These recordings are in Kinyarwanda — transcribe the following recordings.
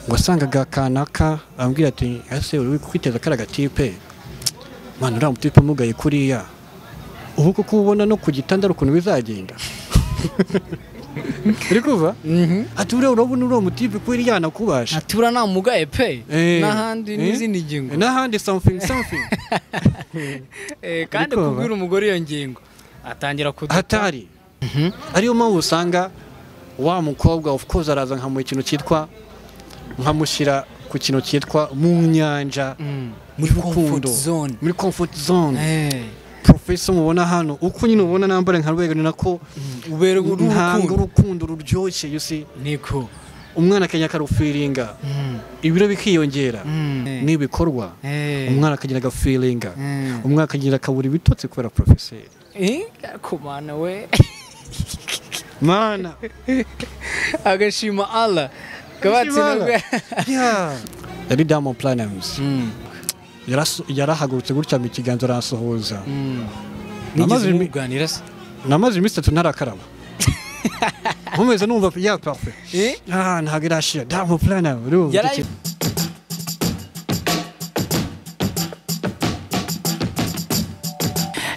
wasangaga kanaka arambwira ati ese uri kwiteza kariya gatipe mwana uriya mutipe umugaye kuriya ubu kuko ubona no ku gitanda ari ukuntu bizagenda uri kuva ati uriya urabona uriya mutipe kuriya nakubasha ntatura nta mugaye pe Eh. n'ahandi Eh. n'izindi ngingo n'ahandi something something Eh, kandi Ariko- kubwira umugore iyo ngingo atangira kuduta hatari ariyo mpamvu usanga wa mukobwa of course araza nkamuha ikintu cyitwa nkamushyira ku kintu cyitwa mu nyanja Mm. y'urukundo. Comfort zone. muri comfort zone Eh. professor mubona hano uko nyine ubona nambara nka rwego ni nako uberwa ntanga urukundo urukundo ruryoshye you see niko umwana akajya akarufiringa ibiro bikiyongera Mm. n'ibikorwa Eh. umwana akagira agafiringa Mm. umwana akagira akabura ibitotsi kubera professor Eh, kumana we mana agashima Allah kabatsi nabwo yari diamond platinums Mm. Yaraso- yarahagurutse gutya mu kiganza arasohoza Mm. Namaze Nigeze imi- muganira se namaze iminsi itatu ntarakaraba nkomeza numva ya parfe Eh? ah ntabwo irashira diamond platinum urumva Yarayi- iki-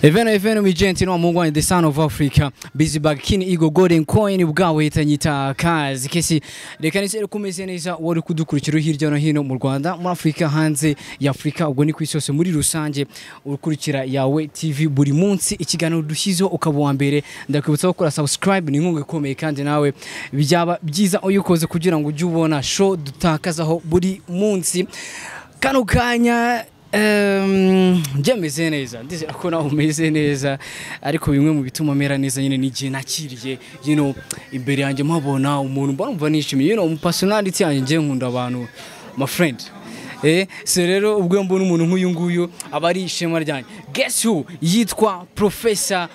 Eveno eveno mijenti no mungu wa the son of Africa busy bag kini igo golden coin bwawe tanyita kazi kesi reka nise kumeze neza wari kudukurikira hirya no hino mu Rwanda muri Afrika hanze ya Afrika ubwo ni ku isi yose muri rusange ukurikira yawe TV buri munsi ikiganiro dushyizeho ukaba uwa mbere ndakwibutsa gukora subscribe ni inkunga ikomeye kandi nawe byaba byiza uyikoze kugira ngo ujye ubona show dutakazaho buri munsi kano kanya em, byameze neza ndizera ko nawe umeze neza ariko bimwe mu bituma mera neza nyine ni igihe nakiriye you know, imbere yanjye mpabona umuntu mba numva nishimiye you know, mu personality yanjye ngiye nkunda abantu my friend Eh, so rero ubwo iyo mbona umuntu nk'uyu nguyu aba ari ishema ryanjye guess who yitwa professor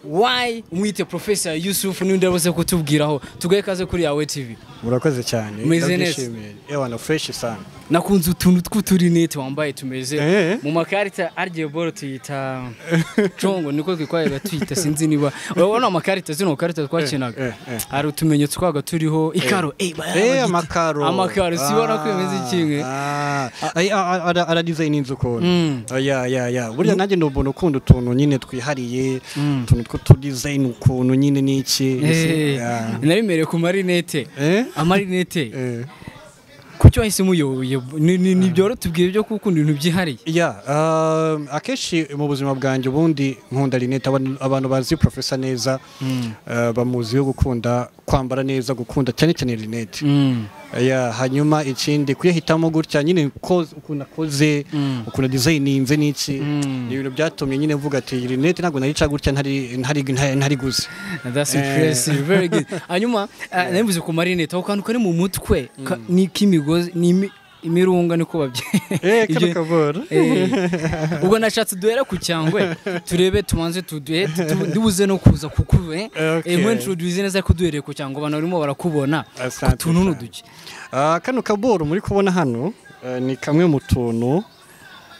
why umwite professor yusuf n'undi arabuze kutubwiraho tugaye kaze kuri yawe tv murakoze cyane Umeze neza. ndabyishimiye. yewe na fresh sana nakunze utuntu tw'uturinete wambaye tumeze Eh. mu makarita aryo boro tuyita congo niko twikwaga tuyita sinzi niba urabona amakarita zino makarita Eh, twakinaga eh, eh. hari utumenyetso twaga turiho ikaro eh, Eh, bayabaga- amakaro amakaro sibona ko bimeze kimwe ara dizayini inzu ukuntu Mm. Ah, ya ya ya burya nanjye ni umuntu ukunda utuntu nyine twihariye utuntu tw'utudizayini ukuntu nyine n'iki Eh, Ya. narimereye ku marinete Eh? amarinete Eh. kucyo wahise muyoboye ntibyoro tubwire byo gukunda ibintu byihariye Ya, um, akenshi mu buzima bwanjye ubundi nkunda Linette abantu- abantu bazi professor neza uh, bamuziho gukunda kwambara neza gukunda cyane cyane Linette Mm. ya hanyuma ikindi kuyahitamo gutya nyine ko ukuntu akoze ukuntu designinze n'iki ni ibintu byatumye nyine mvuga ati Linette ntabwo narica gutya ntari ntari ntari- ntari guze That's impressive, very good. Hanyuma eh, nabivuze ku marinete ako kantu kari mu mutwe ka- ni k'imigozi ni imi- imirunga niko eh kana babye kavura Eh, ubwo nashatse duhera ku cyangwe turebe tubanze tuduhe ndibuze no kuza kuku eh Okay. Eh, nk'introduce neza ko duhereye ku cyangwe abantu barimo barakubona Asante ku tuntu cyane. n'uduke Ah, kano kaboro muri kubona hano eh, ni kamwe mu tuntu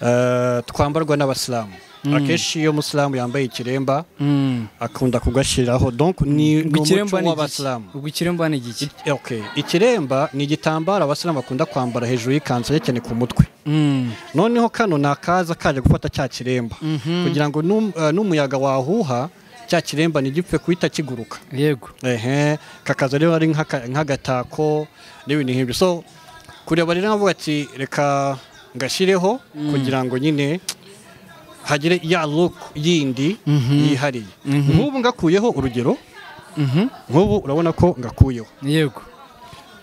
eh, twambarwa n'abasilamu akenshi iyo umusilamu yambaye ikiremba Mm. akunda kugashyiraho donc ni ni ubwo umuco ikiremba ni iki w'abasilamu ubwo ikiremba ni igiki Eh, okay. ikiremba ni igitambaro abasilamu bakunda kwambara hejuru y'ikanzu cyane ku mutwe Mm. noneho kano ni akaza kaje gufata cya kiremba kugira ngo n'um- eh, n'umuyaga wahuha cya kiremba ntigipfe guhita kiguruka yego ehe kakaza rero ari nk'aka- nk'agatako n'ibintu nk'ibyo so kureba rero nkavuga ati reka ngashyireho kugira ngo nyine hagire ya look yindi yihariye nk'ubu ngakuyeho urugero Mhm. nk'ubu urabona ko ngakuyeho yego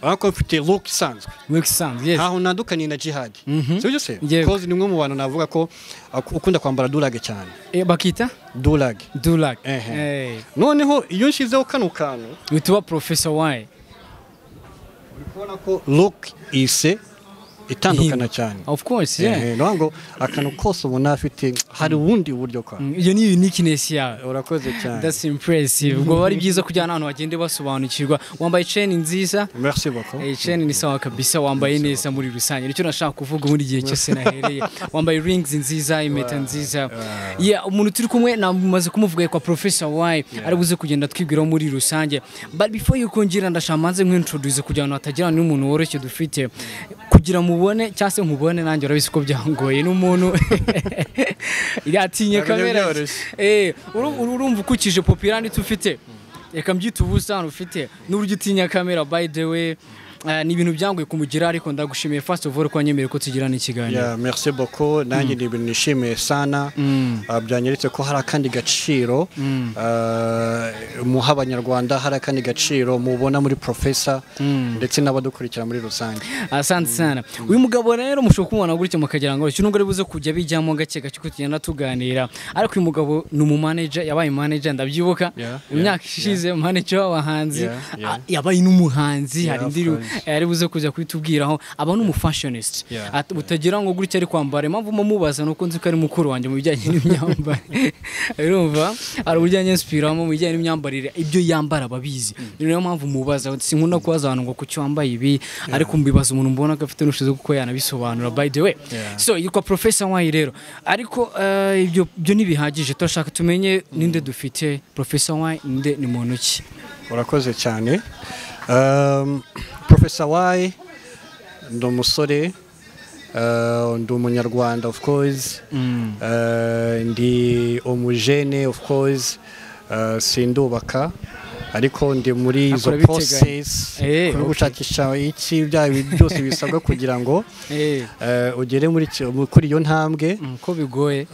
urabona ko mfite look isanzwe make sense yes ntaho ntandukaniye na jihadi Mhm. sibyo se Yego. kozi ni umwe mu bantu navuga ko ak- ukunda kwambara durage cyane Eh, bakita durage dulak Ehe. eh noneho iyo nshyizeho kano kantu witwa professor why urabona ko look ise itandukana cyane of course yeah Eh, ni ukuvuga ngo akantu kose ubona afite hari ubundi buryo kwa Mm, iyo ni uniqueness yawe urakoze cyane that's impressive ubwo ari byiza kujyana ahantu bagende basobanukirwa wambaye chain nziza merci beaucoup Eh, chain ni sawa kabisa wambaye neza muri rusange nicyo nashaka kuvuga ubundi igihe cyose nahereye wambaye rings nziza impeta nziza yeah umuntu turi kumwe namaze kumuvuga kwa professor why ari buze kugenda twibwiraho muri rusange but before you kongera ndashaka manze nk'introduce kugira ngo hatagira n'umuntu woroshye dufite kugira mubone cyangwa se nkubone nanjye urabizi ko byangoye n'umuntu yatinye Ntabwo kamera byoroshye. Eh, uru- uru- urumva ukukije popirani tufite reka mbyita ubusano ufite n'uburyo utinya kamera by the way eh, ni ibintu byangoye kumugira ariko ndagushimiye first of all ko wanyemereye ko tugirana ikiganiro Yeah, merci beaucoup nanjye ni ibintu nishimiye sana Ah, byanyeretse ko hari akandi gaciro ah, muha abanyarwanda hari akandi gaciro mubona muri profesa ndetse n'abadukurikira muri rusange asante sana uyu mugabo rero mushobora kumubona gutya mukagira ngo nubwo ari buze kujya bijyamo gake gake ko tugenda tuganira ariko uyu mugabo ni umu-manager yabaye manager ndabyibuka Yeah, mu yeah, myaka ishize manager w'abahanzi Yeah, yeah. Ah, yabaye n'umuhanzi hari of indirimbo course. yari buze kuza kuitubwiraho aba ni umufashionist Yeah, At- utagira ngo gutya ari kwambara impamvu mumubaza ni uko nzi ko ari mukuru wanjye mu bijyanye n'imyambarire urumva hari uburyo anyensipiramo mu bijyanye n'imyambarire ibyo yambara ababizi niyo mpamvu mubaza sinkunda kubaza abantu ngo kuki wambaye ibi ariko mbibaza umuntu mbona ko afite n'ubushobozi bwo kuba yanabisobanura by the way Yeah. so yitwa professor wayi rero ariko eh, ibyo byo ntibihagije turashaka tumenye ninde dufite professor wayi ninde ni muntu ki urakoze cyane Um, profesa wayi ndi umusore ah, ndi umunyarwanda of course Ah, ndi umujene of course Ah, sindubaka ariko ndi muri izo Akora ibiteganya. process Eh, kuri okay. gushakisha iki bya bintu byose bisabwa kugira ngo eh eh, ugere muri ki- kuri iyo ntambwe ko bigoye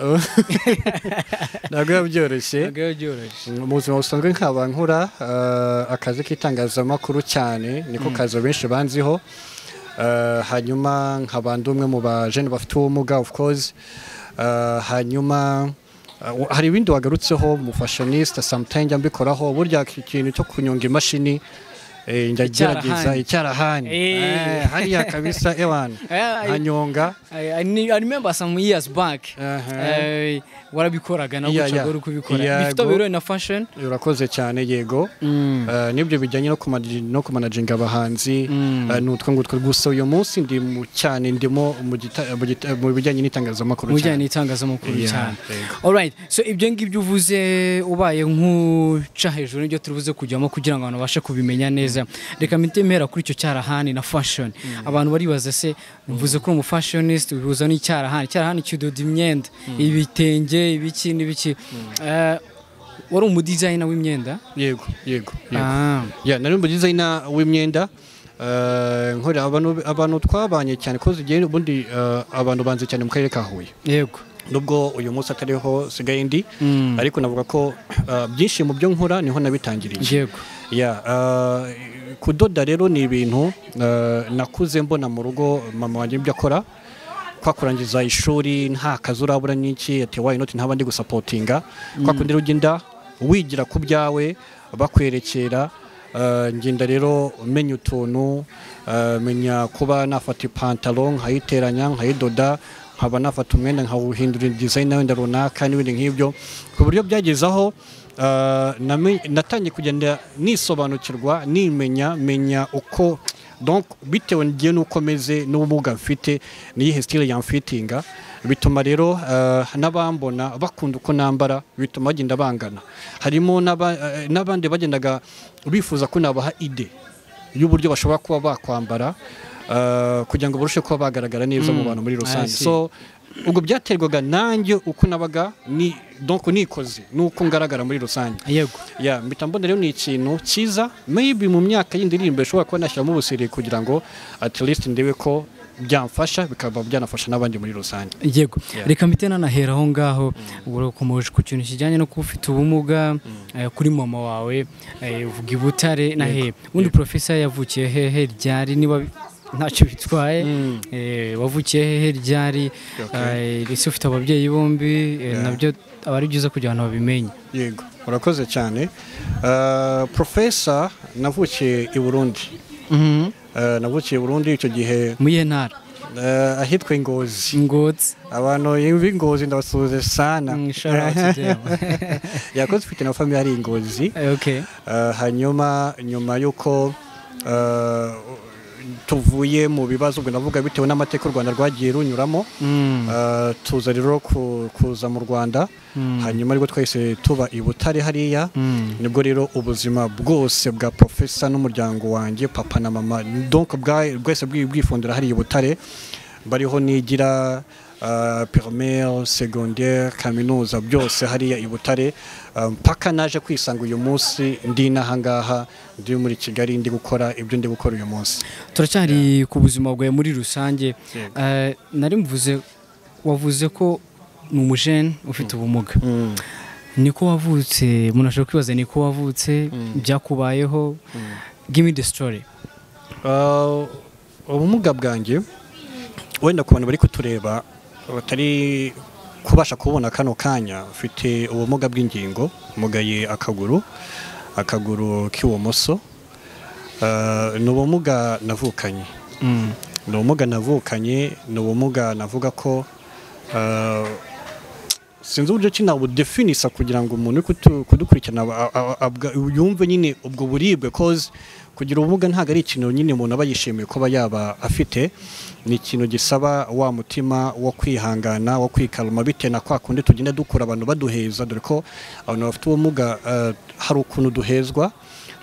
ntabwo biba byoroshye ntabwo biba byoroshye mu buzima busanzwe nkaba nkora eh, akazi k'itangazamakuru cyane niko kazi abenshi banziho Eh, hanyuma nkaba ndi umwe mu bajene bafite ubumuga of course Eh, hanyuma eh, wa- hari ibindi wagarutseho mu fashionista sometimes mbikoraho burya iki kintu cyo kunyonga imashini eh, njya gerageza Icyarahani. icyarahani Eh. Eh, hariya kabisa ewana Eh, hanyonga I, I, ne- I remember some years back Uh-huh. eh, warabikoraga nawe Yeah, ucaga yeah. uri kubikora Yeah, bifite go. biro na fashion urakoze cyane yego Eh, n'ibyo bijyanye no kumanaji- no kumanaginga abahanzi eh, ni utwo ngutwo gusa uyu munsi ndi mu cyane ndimo mu gita- mu gita- mu bijyanye n'itangazamakuru mu bijyanye cyane n'itangazamakuru Yeah, cyane yego. alright so ibyo ngibyo uvuze ubaye nk'uca hejuru n'ibyo turi buze kujyamo kugira ngo abantu babashe kubimenya neza reka mpite mpera kuri icyo cyarahani na fashion abantu baribaza se mvuze ko uri umufashionist ubihuza n'icyarahani icyarahani kidoda imyenda ibitenge ibiki n'ibiki Eh, wari umudizayina w'imyenda yego yego yego. Ah. Yeah, nari mu dizayina w'imyenda eh, nkorera abantu abantu twabanye cyane ko zigiye ubundi eh, abantu banze cyane mu karere ka Huye yego nubwo uyu munsi atariho sigaye ndi ariko navuga ko eh, byinshi mu byo nkora niho nabitangiriye yego Yeah, uh, kudoda rero ni ibintu uh, nakuze mbona mu rugo mama wanjye ibyo akora kwa kurangiza ishuri nta kazi urabura n'iki ati wayi noti ntaba ndi gusapotinga kwa kundi rero ugenda wigira ku byawe bakwerekera uh, ngenda rero menya utuntu uh, menya kuba nafata ipantaro nkayiteranya nkayidoda nkaba nafata umwenda nkawuhindura design wenda runaka n'ibindi nk'ibyo ku buryo byageze aho Uh, name- natangiye kugenda nisobanukirwa nimenya menya uko donc bitewe ngiye n'uko meze n'ubumuga mfite n'iyihe style yamfitinga bituma rero uh, n'abambona bakunda uko nambara bituma bagenda bangana harimo n'aba- eh, n'abandi bagendaga bifuza ko nabaha ide y'uburyo bashobora kuba bakwambara uh, kugira ngo barusheho kuba bagaragara neza mu bantu muri rusange I see. so ubwo byaterwaga nanjye uko nabaga ni donc nikoze n'uko ngaragara muri rusange yego ya mpita mbona rero ni ikintu cyiza maybe mu myaka y'indirimbo ishobora kuba nashyiramo ubusiriye kugira ngo at least ndebe ko byamfasha bikaba byanafasha n'abandi muri rusange yego Yeah. reka mpite nanahera aho ngaho urakomeje ku kintu kijyanye no kuba ufite ubumuga eh, kuri mama wawe eh, uvuga i butare na he ubundi porofesa yavukiye hehe ryari niba bi- ntacyo bitwaye eh, wavukiye hehe ryari Okay. eh, ese ufite ababyeyi bombi eh, nabyo aba ari byiza kugira ngo babimenye yego urakoze cyane Uh, profesa navukiye i burundi Uh, navukiye i burundi icyo gihe mu iye ntara eh, ahitwa ingozi ngozi abantu yumva ingozi ndabasuhuze sana Mm, shout out to them. yakoze ufite na famiye ari ingozi okay Eh, hanyuma nyuma y'uko eh, tuvuye mu bibazo ubwo navuga bitewe n'amateka u rwanda rwagiye runyuramo Mm. Eh, tuza rero ku- kuza mu rwanda Mm. hanyuma ariko twahise tuba i butare hariya Mm. nibwo rero ubuzima bwose bwa profesa n'umuryango wanjye papa na mama donc bwa- bwese bwi- bwifundira hariya i butare bariho nigira uh, primaire secondaire kaminuza byose hariya i butare Eh, mpaka naje kwisanga uyu munsi ndi n'aha ngaha ndi muri kigali ndi gukora ibyo ndi gukora uyu munsi turacyari ku buzima bwawe muri rusange Yego. Eh, nari mvuze wavuze ko ni umujene ufite ubumuga Mm. niko wavutse umuntu ashobora kwibaza niko wavutse byakubayeho give me the story Uh, ubumuga bwanjye wenda ku bantu bari kutureba batari kubasha kubona kano kanya mfite ubumuga bw'ingingo mugaye akaguru akaguru k'ibumoso Uh, ni ubumuga navukanye Mm. ni ubumuga navukanye ni ubumuga navuga ko uh, sinzi uburyo ki nabudefinisa kugira ngo umuntu uri kutu- kudukurikirana aba- aba- abwa- yumve nyine ubwo buribwe cause kugira ubumuga ntabwo ari ikintu nyine umuntu aba yishimiye kuba yaba afite ni ikintu gisaba wa mutima wo kwihangana wo kwikaruma bitewe na kwa kundi tugenda dukura abantu baduheza dore ko abantu bafite ubumuga eh, hari ukuntu duhezwa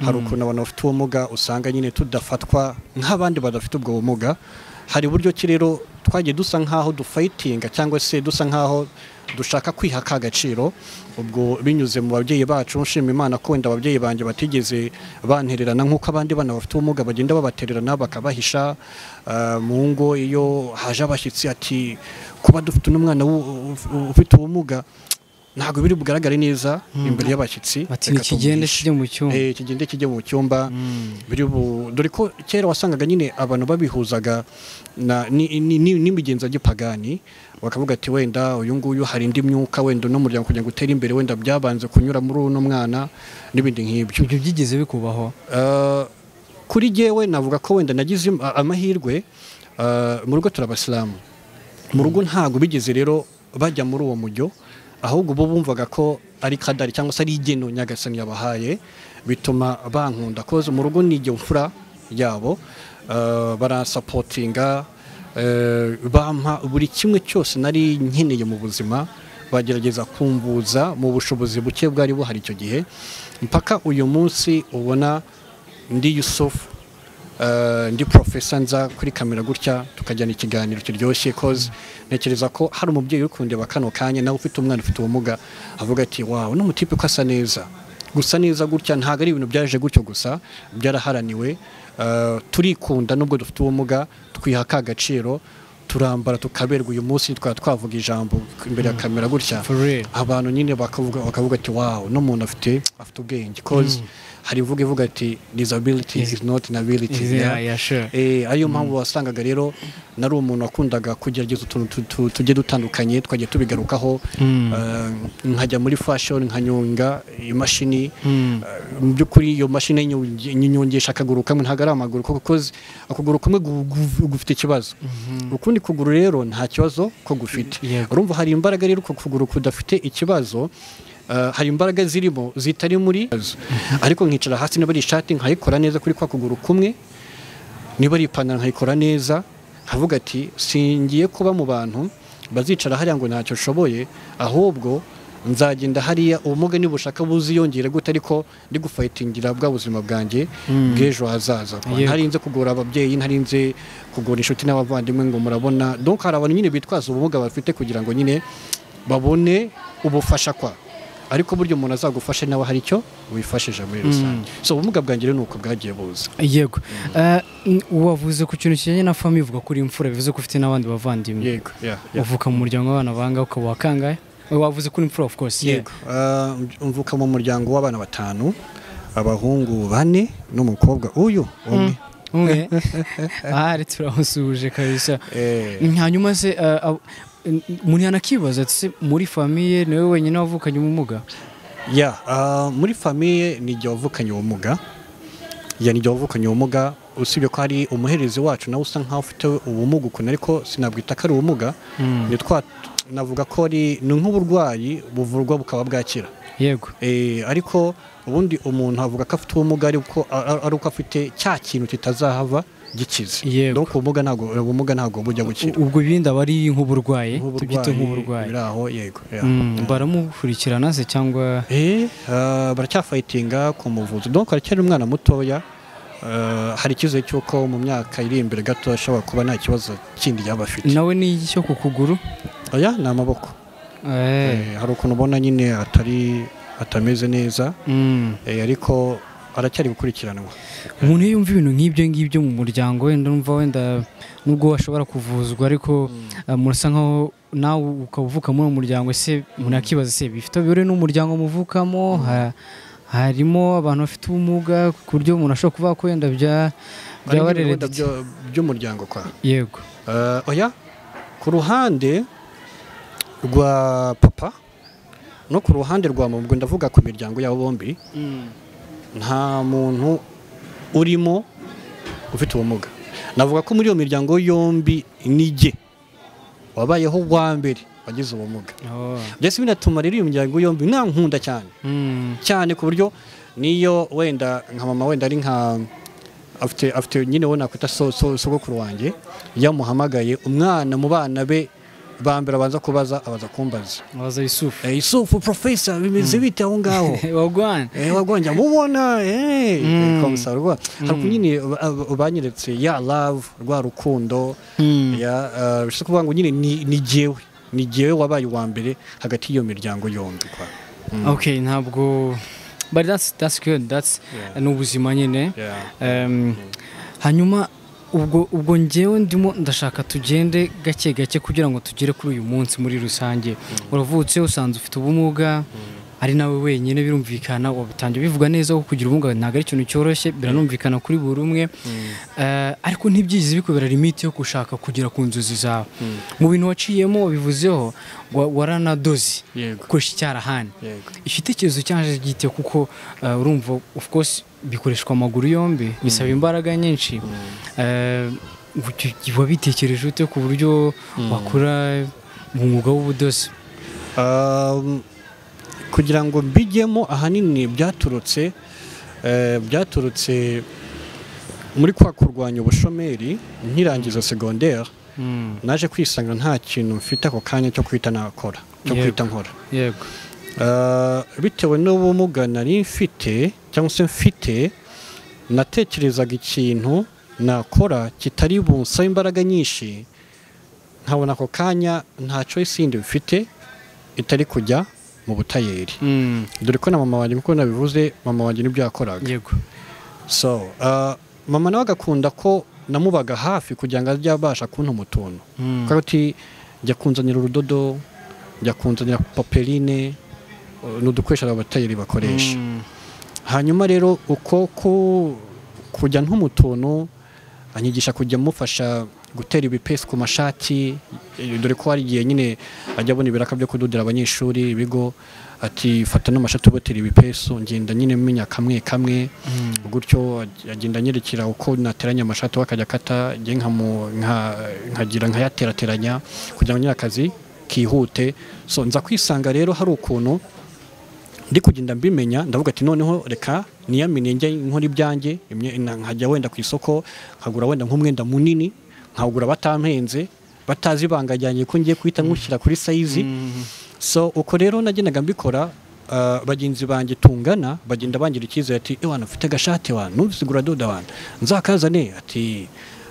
hari ukuntu abantu bafite ubumuga usanga nyine tudafatwa nk'abandi badafite ubwo bumuga hari uburyo ki rero twagiye dusa nk'aho dufayitinga cyangwa se dusa nk'aho dushaka kwiha ka gaciro ubwo binyuze mu babyeyi bacu nshima imana ko wenda ababyeyi banjye batigeze bantererana nk'uko abandi bana bafite ubumuga bagenda babatererana bakabahisha eh, mu ngo iyo haje abashyitsi ati kuba dufite n'umwana wu- uf- ufite ubumuga ntabwo biri bugaragare neza imbere y'abashyitsi bati Reka tumuhishe." nikigende kijya mu cyumba Eh, kigende kijya mu cyumba biri bu- dore ko kera wasangaga nyine abantu babihuzaga na- ni- ni- ni- n'imigenzo y'igipagani bakavuga ati wenda uyu nguyu hari indi myuka wenda uno muryango kugira ngo utere imbere wenda byabanze kunyura muri uno mwana n'ibindi nk'ibyo ibyo byigeze bikubaho Eh, kuri jyewe navuga ko wenda nagize im- a- amahirwe eh, mu rugo turabasilamu mu rugo ntabwo bigeze rero bajya muri uwo mujyo ahubwo bo bumvaga ko ari kadari cyangwa se ari igeno nyagasani yabahaye bituma bankunda koze mu rugo ni igihe mfura yabo eh, baransapotinga eh, bampa buri kimwe cyose nari nkeneye mu buzima bagerageza kumvuza mu bushobozi buke bwari buhari icyo gihe mpaka uyu munsi ubona ndi yusufu Eh, ndi profesa nza kuri kamera gutya tukajyana ikiganiro kiryoshye cause ntekereza ko hari umubyeyi uri kundeba kano kanya nawe ufite umwana ufite ubumuga avuga ati wawe uno mutipe ko asa neza gusa neza gutya ntabwo ari ibintu byaje gutyo gusa byaraharaniwe Eh, turikunda nubwo dufite ubumuga twiha ka gaciro turambara tukaberwa uyu munsi twaba twavuga ijambo imbere ya kamera gutya for real abantu nyine bakavuga bakavuga ati wow no muntu afite afite ubwenge cause hari ivuga ivuga ati disability is not an ability yeah yeah. yeah sure Eh, ariyo mpamvu wasangaga rero nari umuntu wakundaga kugerageza utuntu tu- tu- tugiye dutandukanye twagiye tubigarukaho eh, nkajya muri fashion nkanyonga imashini Mm. eh, mu by'ukuri iyo mashini yinyo- nyinyongesha akaguru kamwe ntabwo ari amaguru kuko koze akaguru kamwe gu- gu- gufite ikibazo ukundi kuguru rero nta kibazo ko gufite Yego. urumva hari imbaraga rero uko kuguru kudafite ikibazo eh, hari imbaraga zirimo zitari muri ariko nkicara hasi niba ari ishati nkayikora neza kuri kwa kuguru kumwe niba ari ipantaro nkayikora neza nkavuga ati singiye kuba mu bantu bazicara hariya ngo ntacyo ushoboye ahubwo nzagenda hariya ubumuga niba ushaka buziyongere gute ariko ndi gufayitingira bwa buzima bwanjye bw'ejo hazaza Yego. ntarinze kugora ababyeyi ntarinze kugora inshuti n'abavandimwe ngo murabona donc hari abantu nyine bitwaza ubumuga bafite kugira ngo nyine babone ubufasha kwa ariko burya umuntu azagufashe nawe hari icyo wifashije muri rusange so ubumuga bwanjye rero ni uko bwagiye buza yego Eh, n- wavuze ku kintu kijyanye na famiye uvuga ko uri imfura bivuze ko ufite n'abandi bavandimwe yego yeah, yeah. uvuka mu muryango w'abana banga ukaba wakangaye wavuze ko uri imfura of course yeah. yego Uh, mvuka mu muryango w'abana batanu abahungu bane n'umukobwa uyu umwe umwe ahari turamusuhuje kabisa Eh, hanyuma se eh, ab- n- umuntu yanakibaza ati se muri famiye niwe wenyine wavukanye ubumuga ya ah, muri famiye ni igihe wavukanye ubumuga ya ni igihe wavukanye ubumuga usibye ko hari umuherezi wacu nawe usa nkaho ufite ubumuga ukuntu ariko sinabwita ko ari ubumuga ni twa navuga ko ari ni nk'uburwayi buvurwa bukaba bwakira yego Eh, ariko ubundi umuntu avuga ko afite ubumuga ari uko a- ari uko afite cya kintu kitazahava gikize Yego. Donc ubumuga ntabwo ubumuga ntabwo bujya gukira ubwo ibindi aba ari nk'uburwayi tubyite nk'uburwayi biri aho yego yeah. Mm, baramukurikirana se cyangwa Eh, ah, baracyafayitinga ku muvuzi donc aracyari umwana mutoya Ah, hari icyizere cy'uko mu myaka iri imbere gato ashobora kuba nta kibazo kindi yaba afite nawe ni iki cyo ku kuguru oya ni amaboko Eh, Eh, hari ukuntu ubona nyine atari atameze neza mm. eh, ariko aracyari gukurikiranwa umuntu iyo yumva ibintu nk'ibyo ngibyo mu muryango wenda numva wenda nubwo ashobora kuvuzwa ariko eh, murasa nkaho nawe ukaba uvuka muri uwo muryango ese umuntu akibaza se bifite bihuriye n'umuryango muvukamo ha- harimo abantu bafite ubumuga ku buryo umuntu ashobora kuvuga ko wenda bya- byaba Ari nk'ibihunda hereditary. byo- by'umuryango kwa yego Eh, oya ku ruhande rwa papa no ku ruhande rwa mama ubwo ndavuga ku miryango yabo bombi nta muntu urimo ufite ubumuga navuga ko muri iyo miryango yombi nijye wabayeho wa mbere wagize ubumuga Oh. byose binatuma rero iyo miryango yombi nta nkunda cyane Mm. cyane ku buryo niyo wenda nka mama wenda ari nka afite afite nyine we nakwita so- so- sogokuru wanjye yamuhamagaye umwana mu bana be ba mbere abanza kubaza abaza kumbaza waza yusufu Eh, isufu profesa bimeze bite aho ngaho wagwana Eh, wagonja mubona eh, Mm. komsa rwa hari nyine ba- banyeretse ya love rwa rukundo Mm. ya eh, bishatse kuvuga ngo nyine ni ni jyewe ni jyewe wabaye uwa mbere hagati y'iyo miryango yombi kwa okay ntabwo but that's that's good that's Yeah. ni ubuzima nyine yeah. Um, hanyuma ubwo ubwo ngewe ndimo ndashaka tugende gake gake kugira ngo tugere kuri uyu munsi muri rusange uravutse usanze ufite ubumuga ari nawe wenyine birumvikana wabutangiye bivuga neza ko kugira ubumuga ntabwo ari ikintu cyoroshye biranumvikana kuri buri umwe Eh, ariko ntibyigize bikubera limite yo gushaka kugera ku nzozi zawe mu bintu waciyemo wabivuzeho wa- waranadoze Yego. gukoresha icyarahani Yego. ifite ikibazo cyaje gite kuko uh, urumva of course bikoreshwa amaguru yombi bisaba imbaraga nyinshi Eh, ubu- wabitekereje ute ku buryo wakora mu mwuga w'ubudozi Um, kugira ngo mbijyemo ahanini byaturutse eh, byaturutse muri kwa kurwanya ubushomeri nkirangiza segonderi naje kwisanga nta kintu mfite ako kanya cyo kwita nakora cyo Yego. kwita nkora yego Uh, bitewe n'ubumuga nari mfite cyangwa se mfite natekerezaga ikintu nakora kitari bunsabe imbaraga nyinshi nkabona ako kanya nta choice yindi mfite itari kujya mu butayeri dore ko na mama wanjye kuko nabivuze mama wanjye nibyo yakoraga yego so uh, mama nawe agakunda ko namubaga hafi kugira ngo ajye abasha kuntuma utuntu Mm. kuko ati jya kunzanira urudodo jya kunzanira paperine uh, ni udukoresho abatayeri bakoresha Mm. hanyuma rero uko ku- kujya ntuma utuntu anyigisha kujya amufasha gutera ibipesi ku mashati eh, dore ko hari igihe nyine ajya abona ibiraka byo kudodera abanyeshuri ibigo ati fata n'amashati ubotera ibipesu ngenda nyine menya kamwe kamwe gutyo ag- agenda anyerekera uko nateranya amashati we akajya akata njye nkamu- nka- nkagira nkayaterateranya kugira ngo nyine akazi kihute so nza kwisanga rero hari ukuntu ndi kugenda mbimenya ndavuga ati noneho reka niyamine njye nkora ibyanjye imye- na- nkajya wenda ku isoko nkagura wenda nk'umwenda munini nkawugura batampenze batazi ibanga ryanjye ko ngiye kuhita nywushyira kuri sayizi so uko rero nagendaga mbikora ah, bagenzi banjye tungana bagenda bangira icyizere ati ewana ufite agashati wa ntusigura doda wana nzakazane ati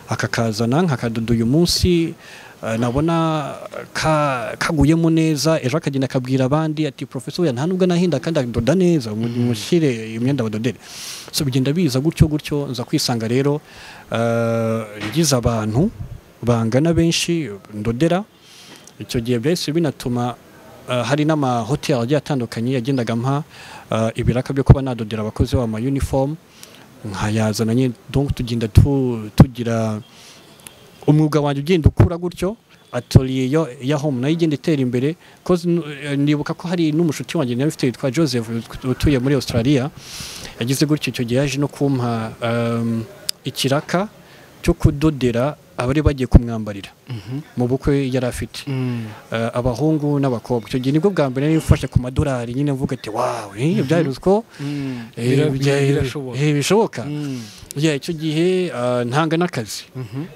akakazana nkakadoda uyu munsi ah, nabona ka- kaguyemo neza ejo akagenda akabwira abandi ati professor oya, nta nubwo nahinda kandi adoda neza mu- mushyire imyenda badodere so bigenda biza gutyo gutyo nza kwisanga rero ah, ngize abantu bangana benshi ndodera icyo gihe byahise binatuma uh, hari n'amahoteli agiye atandukanye yagendaga mpa uh, ibiraka byo kuba nadodera abakozi babo amayunifomu nkayazana nyine donc tugenda tu- tugira umwuga wanjye ugenda ukura gutyo atoriye yo ya home nayo igenda itera imbere cause nu- eh, ndibuka ko hari n'umushuti wanjye nawe ufite witwa Joseph utuye muri Australia yagize gutyo icyo gihe yaje no kumpa um, ikiraka cyo kudodera abari bagiye kumwambarira mu bukwe yari afite Eh, abahungu n'abakobwa icyo gihe nibwo bwa mbere niba ufashe ku madolari nyine uvuga ati wawe eh, byari uziko eh, Bira- bya- birashoboka. eh, bishoboka Mm. Yeah, icyo gihe ah, ntanga n'akazi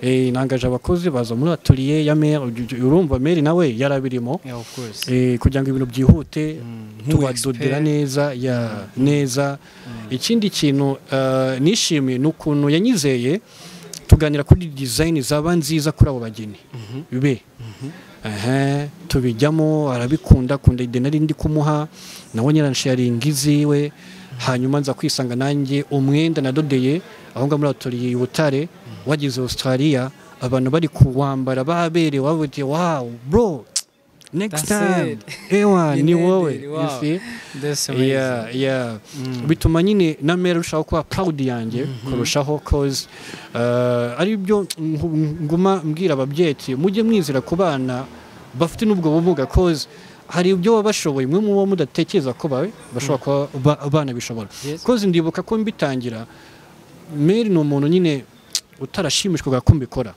Eh, nangaje abakozi baza muri atelier ya meri urumva meri nawe yari abirimo Yeah, of course. Eh, kugira ngo ibintu byihute nk'ubu tubadodera expert. neza ya neza ikindi kintu eh, nishimiye ni ukuntu yanyizeye tuganira kuri dizayini zaba nziza kuri abo bageni be Aha, tubijyamo arabikunda akunda ide nari ndi kumuha nawe nyiransharinga iziwe hanyuma nza kwisanga nanjye umwenda nadodeye aho ngaho muri atoriye i butare wageze australia abantu bari kuwambara baberewe babuti wawu bro next That's time it." ewa Ni ni Nedry, wowe you wow. see? That's amazing. yeah, yeah. bituma nyine na mera arushaho kuba proud yanjye kurushaho cause uh, ari byo ngu- nguma mbwira ababyeyi ati, mujye mwizera ku bana bafite n'ubwo bumuga cause hari ibyo baba bashoboye mwe muba mudatekereza ko bawe bashobora kuba ba- abana bishobora Yes. cause ndibuka ko mbitangira meri ni umuntu nyine utarashimishwaga ko mbikora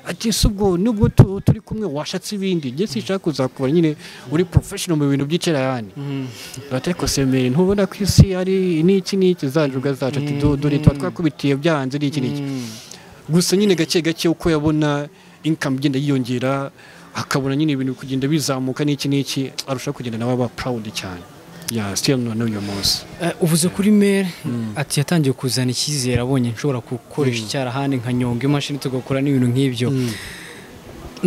ati si ubwo nubwo tu- turi kumwe washatse ibindi njye sinshaka kuzakubona nyine uri professional mu bintu by'icyarahani ariko semeri ntubona ko isi ari n'iki n'iki zanjuga zacu ati "Du- dore tuba twakubitiye byanze n'iki n'iki gusa nyine gake gake uko yabona income igenda yiyongera akabona nyine ibintu kugenda bizamuka n'iki n'iki arushaho kugenda nawe aba proud cyane ya still na n'uyu munsi Eh, uvuze kuri mere ati yatangiye kuzana icyizere abonye nshobora gukoresha icyarahani nka nyonga imashini tugakora n'ibintu nk'ibyo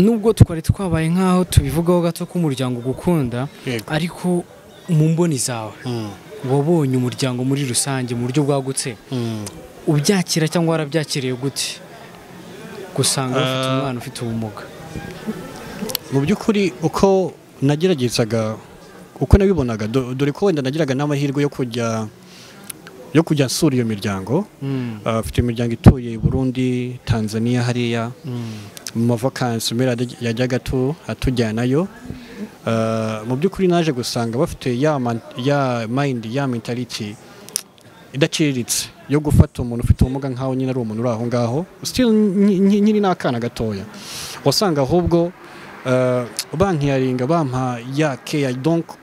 nubwo twari twabaye nk'aho tubivugaho gato ko umuryango ugukunda Yego. ariko mu mboni zawe Mm, wabonye umuryango muri rusange mu buryo bwagutse mm. ubyakira cyangwa warabyakiriye gute gusanga ufite Ah. umwana ufite ubumuga mu by'ukuri uko nageragezaga uko nabibonaga do- dore ko wenda nagiraga n'amahirwe yo kujya yo kujya nsura iyo miryango Ah, afite imiryango ituye i burundi tanzania hariya mu mavakansi mera yajyaga tu- atujyanayo Ah, mu by'ukuri naje gusanga bafite ya man- ya mayindi ya mentality idaciriritse yo gufata umuntu ufite ubumuga nk'aho nyine ari umuntu uri aho ngaho still nyi- nyi- nyiri n'akana gatoya wasanga ahubwo eh, bankiyaringa bampa ya keya donc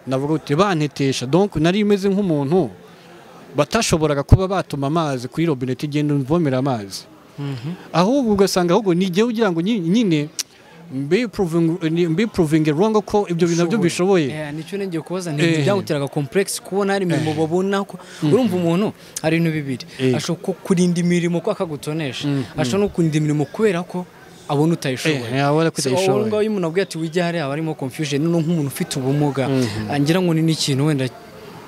navuga uti bantetesha donc nari meze nk'umuntu batashoboraga kuba batuma amazi kuri robine tugenda mvomera amazi ahubwo ugasanga ahubwo ni igihe ugira ngo nyi- nyine mbipuruvinge rongo ko ibyo bintu nabyo bishoboye Eh, nicyo nengeye kubaza Eh. nti byaguteraga complex kubona hari imirimo babona ko urumva umuntu hari ibintu bibiri Eh. ashobora ku- kurinda imirimo ko akagutonesha ashobora no kurinda imirimo kubera ko abona utayishoboye Eh, abona ko So, utayishoboye. wowe ngaho iyo umuntu abwiye ati wige hariya aba arimo confusion no nk'umuntu ufite ubumuga ngira ngo ni n'ikintu wenda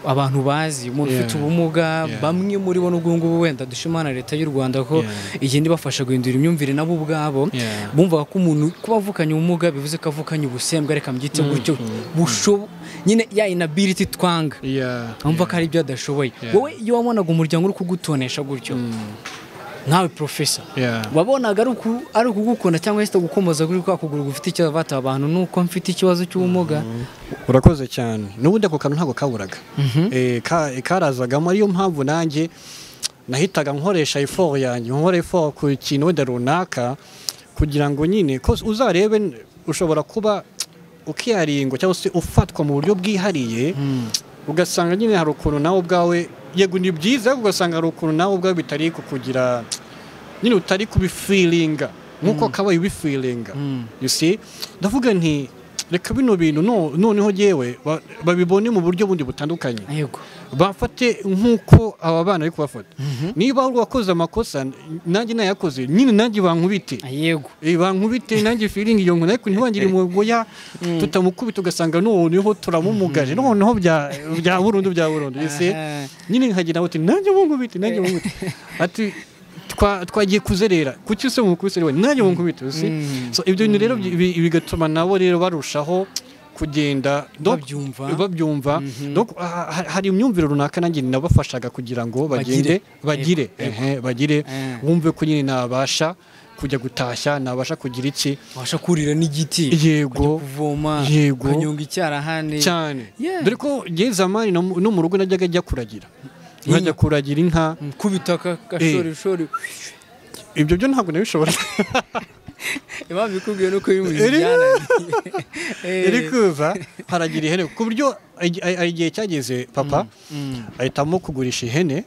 abantu bazi umuntu Yeah. ufite ubumuga Yeah. bamwe muri bo n'ubwo ngubu wenda dushimana leta y'u rwanda ko Yeah. igenda ibafasha guhindura imyumvire nabo ubwabo Yeah. bumvaga ko umuntu kuba avukanye ubumuga bivuze ko avukanye ubusembwa reka mbyite gutyo bushobo nyine ya inability twanga Yeah, wumva ko hari ibyo adashoboye Yeah. wowe iyo wabonaga umuryango uri kugutonesha gutyo nkawe profesa yeah. wabonaga ari uku- ari ukugukunda cyangwa se gukomoza kuri kwa kuguru gufite ikibazo bata abantu nuko mfite ikibazo cy'ubumuga urakoze cyane n'ubundi ako kantu ntabwo kaburaga Eh, ka- karazagamo ariyo mpamvu nanjye nahitaga nkoresha iforu yanjye nkora iforu ku kintu wenda runaka kugira ngo nyine ko uzarebe n- ushobora kuba ukiyaringwa cyangwa se ufatwa mu buryo bwihariye ugasanga nyine hari ukuntu nawe ubwawe yego ni byiza ariko ugasanga hari ukuntu nawe ubwawe bitari kukugira nyine utari kubifiringa nk'uko kabaye ubifiringa you see ndavuga nti reka bino bintu no- noneho yewe babibone mu buryo bundi butandukanye yego bafate nk'uko aba bana bari kubafata niba wari wakoze amakosa nanjye nayakoze nyine nanjye bankubite yego Eh, bankubite nanjye feeling iyo nkuna ariko ntiwangire umugoya tutamukubita ugasanga noneho turamumugaje noneho bya bya burundu bya burundu ese Aha. nyine nkagira uti nanjye munkubite nanjye munkubite ati twa- twagiye kuzerera kuki se mukubise we nanjye munkubite ese Mm. so ibyo bintu rero bi- bi- bigatuma nabo rero barushaho kugenda donc- Babyumva. babyumva donc ha- ha- hari imyumvire runaka nanjye nabafashaga kugira ngo bagende bagire Bagire. ehe bagire Eh. wumve ko nyine nabasha kujya gutashya nabasha kugira iki wabasha kurira n'igiti ukajya yego kuvoma Yego. ukanyonga icyarahani cyane Yeah. dore ko ngeze amani no mu rugo najyaga ajya kuragira nkajya kuragira inka kubitaka gashorishori ibyo byo ntabwo nabishobora impamvu ikubwiye nuko iyo umuntu ijyana iri kuza haragira ihene ku buryo igi- a- a- igihe cyageze papa ahitamo kugurisha ihene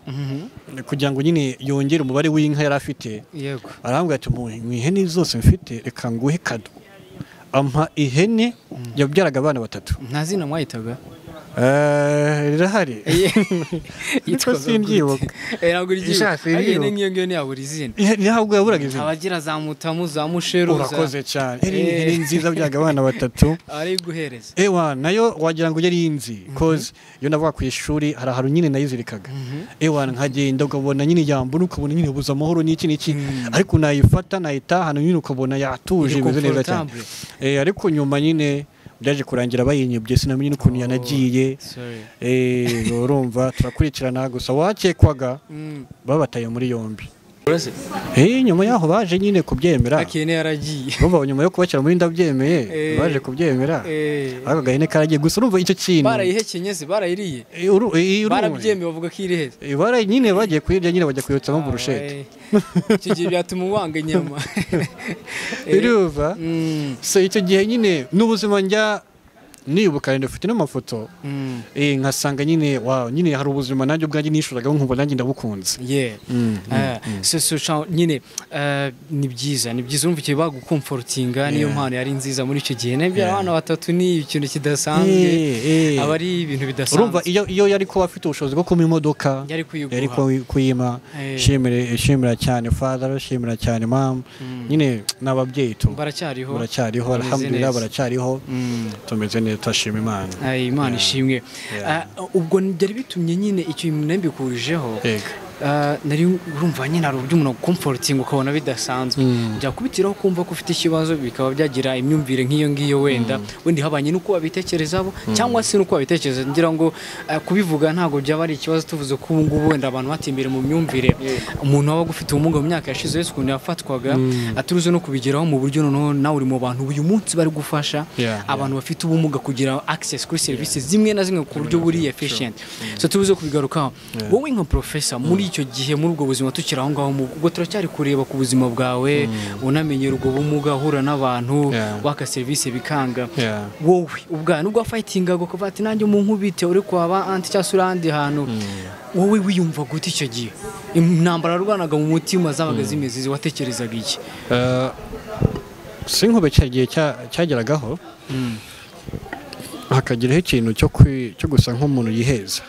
kugira ngo nyine yongere umubare w'inka yari afite yego arambwira ati mu mu ihene zose mfite reka nguhe kado ampa ihene yabyaraga abana batatu nta zina mwahitaga Eh, rirahari Yitwaga simbyibuka. gute? Eh, ntabwo uryibuka Isha, ariko simbyibuka. n'iyo ngiyo ntiyabura izina Ihene ntabwo yaburaga izina abagira za mutamu za musheru za- urakoze cyane Ihene ni Eh. ihene nziza byaraga abana batatu ari guhereza ewa nayo wagira ngo yari inzi koze iyo navaga ku ishuri hari ahantu nyine nayizirikaga ewa nkagenda ukabona nyine yambura ukabona nyine buza amahoro n'iki n'iki ariko nayifata nayitahana nyine ukabona yatuje Iri imeze neza cyane comfortable. Eh, ariko nyuma nyine byaje kurangira bayinyibye sinamenye n'ukuntu yanagiye Sorry. Eh, urumva turakurikirana gusa uwakekwaga Mm. babataye muri yombi Eh, nyuma yaho baje nyine kubyemera akene yaragiye urumva nyuma yo kubashyira muri ndabyemeye Eh. baje kubyemera Eh, ako gahene karagiye gusa urumva icyo kintu barayihekenye se barayiriye Eh, uru- eh, urumva. barabyemeye bavuga ko iri heza Eh, bara nyine bagiye kuyirya nyine bajya kuyotsamo burushete Ah, icyo gihe byatuma uwanga inyama Eh, birumva mm, so icyo gihe nyine n'ubuzima njya nibuka rero ufite n'amafoto mm, eh, nkasanga nyine wow nyine hari ubuzima nanjye ubwanjye nishuragaho nkumva nanjye ndabukunze yeah. Ah, so- so sha- nyine ah, ni byiza ni byiza urumva igihe bagukomforotinga niyo Yeah. mpano yari nziza muri icyo gihe nabyo Yeah. abana batatu ni ikintu kidasanzwe Eh, eh. aba ari ibintu urumva bidasanzwe iyo iyo yari kuba afite ubushobozi bwo kuma imodoka yari kuyiguha yari kuyi- kuyima Eh. shimira shimira cyane father shimira cyane mom nyine n'ababyeyi tu baracyariho baracyariho bameze alhamdulillah neza. baracyariho Mm. tumeze neza turashima imana Ay, imana ishimwe Yeah. Ah, ubwo byari bitumye nyine icyo nambikurijeho Yego. Ah, nari urumva nyine hari uburyo umuntu agukomforotinga ukabona bidasanzwe byakubitiraho kumva ko ufite ikibazo bikaba byagira imyumvire nk'iyo ngiyo wenda wenda ihabanye n'uko wabitekerezaho cyangwa se n'uko wabitekereza ngira ngo ah, kubivuga ntabwo byaba ari ikibazo tuvuze ko ubu ngubu wenda abantu batimbere mu myumvire umuntu wabaga ufite ubumuga mu myaka yashize wese ukuntu yafatwaga aturuze no kubigeraho mu buryo noneho nawe uri mu bantu uyu munsi bari gufasha Yeah, yeah. abantu bafite ubumuga kugira access kuri serivisi zimwe na zimwe ku buryo buri efficient so tubuze kubigarukaho wowe nka professor muri icyo gihe muri ubwo buzima tukiri aho ngaho mu- ubwo turacyari kureba ku buzima bwawe unamenyera ubwo bumuga ahura n'abantu Yeah. waka serivisi bikanga Yeah. wowe ubwa nubwo wafayitingaga ukavuga ati nanjye mu nkubite uri kwaba anti cyangwa se uri ahandi hantu wowe wiyumva gute icyo gihe intambara yarwanaga mu mutima zabaga zimeze izi, watekerezaga iki Eh, sinkube cya gihe cya- cyageragaho hakagiraho ikintu cyo kwi- cyo gusa nk'umuntu yiheza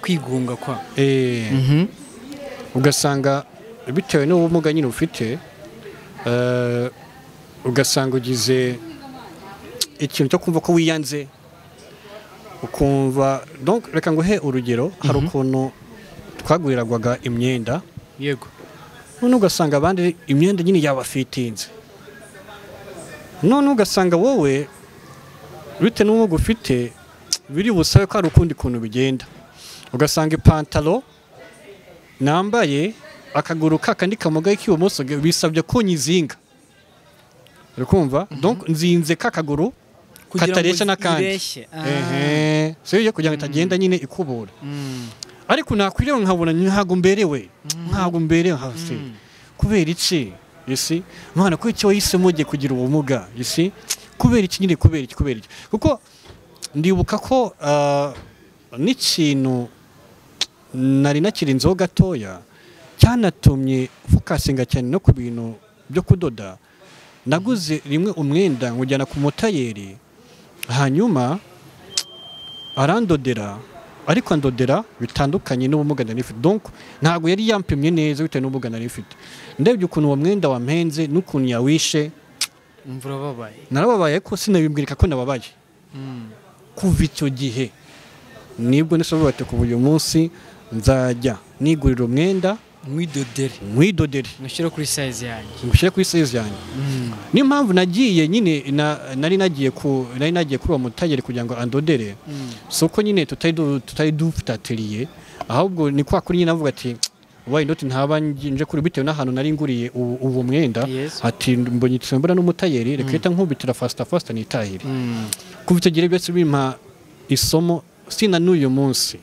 kwigunga kwa Eh, ugasanga bitewe n'ubumuga nyine ufite eh, ugasanga ugize ikintu cyo kumva ko wiyanze ukumva donc reka nguhe urugero hari ukuntu twaguriragwaga imyenda yego none ugasanga abandi imyenda nyine yabafitinze none ugasanga wowe bitewe n'ubwo ufite biri busabe ko hari ukundi kuntu bigenda ugasanga ipantaro nambaye akaguru kakandi kamugaye k'ibumoso bisabye ko nyizinga uri kumva donc nzinze kakaguru Kugira ngo katareshya n'akandi ireshye. Ah. Ehe. si yo kugira ngo itagenda nyine ikubura ariko nakwiriwe nkabona ntabwo mberewe ntabwo mberewe hasi kubera iki isi mwana kubera iki wahisemo ugiye kugira ubumuga isi kubera iki nyine kubera iki kubera iki kuko ndibuka ko ah, n'ikintu nari nakirinzeho gatoya cyanatumye fokasinga cyane no ku bintu byo kudoda naguze rimwe umwenda nkujyana ku mutayeri hanyuma arandodera ariko andodera bitandukanye n'ubumuga nari mfite donc ntabwo yari yampimye neza bitewe n'ubumuga nari mfite ndebye ukuntu uwo mwenda wampenze n'ukuntu yawishe imvura babaye narababaye ko sinabibwirika ko nababaye kuva icyo gihe nibwo nisobanura ati kuva uyu munsi nzajya nigurira umwenda mwidodere mwidodere nushyire kuri sayizi yanjye ngushyire kuri sezi yanjye niyo mpamvu nagiye nyine na- nari nagiye ku nari nagiye kuri uwo mutageri kugira ngo andodere si uko nyine tutari du- tutari dufite ateliye ahubwo ni kwa kuri nyine avuga ati wayi ndoti ntaba nje kuri bitewe n'ahantu nari nguriye ubu ubu mwenda Yes. ati mbonye mbona n'umutayeri reka uhita nkubitira fasita fasita nitahire kuva icyo gihe byose bimpa isomo sina n'uyu munsi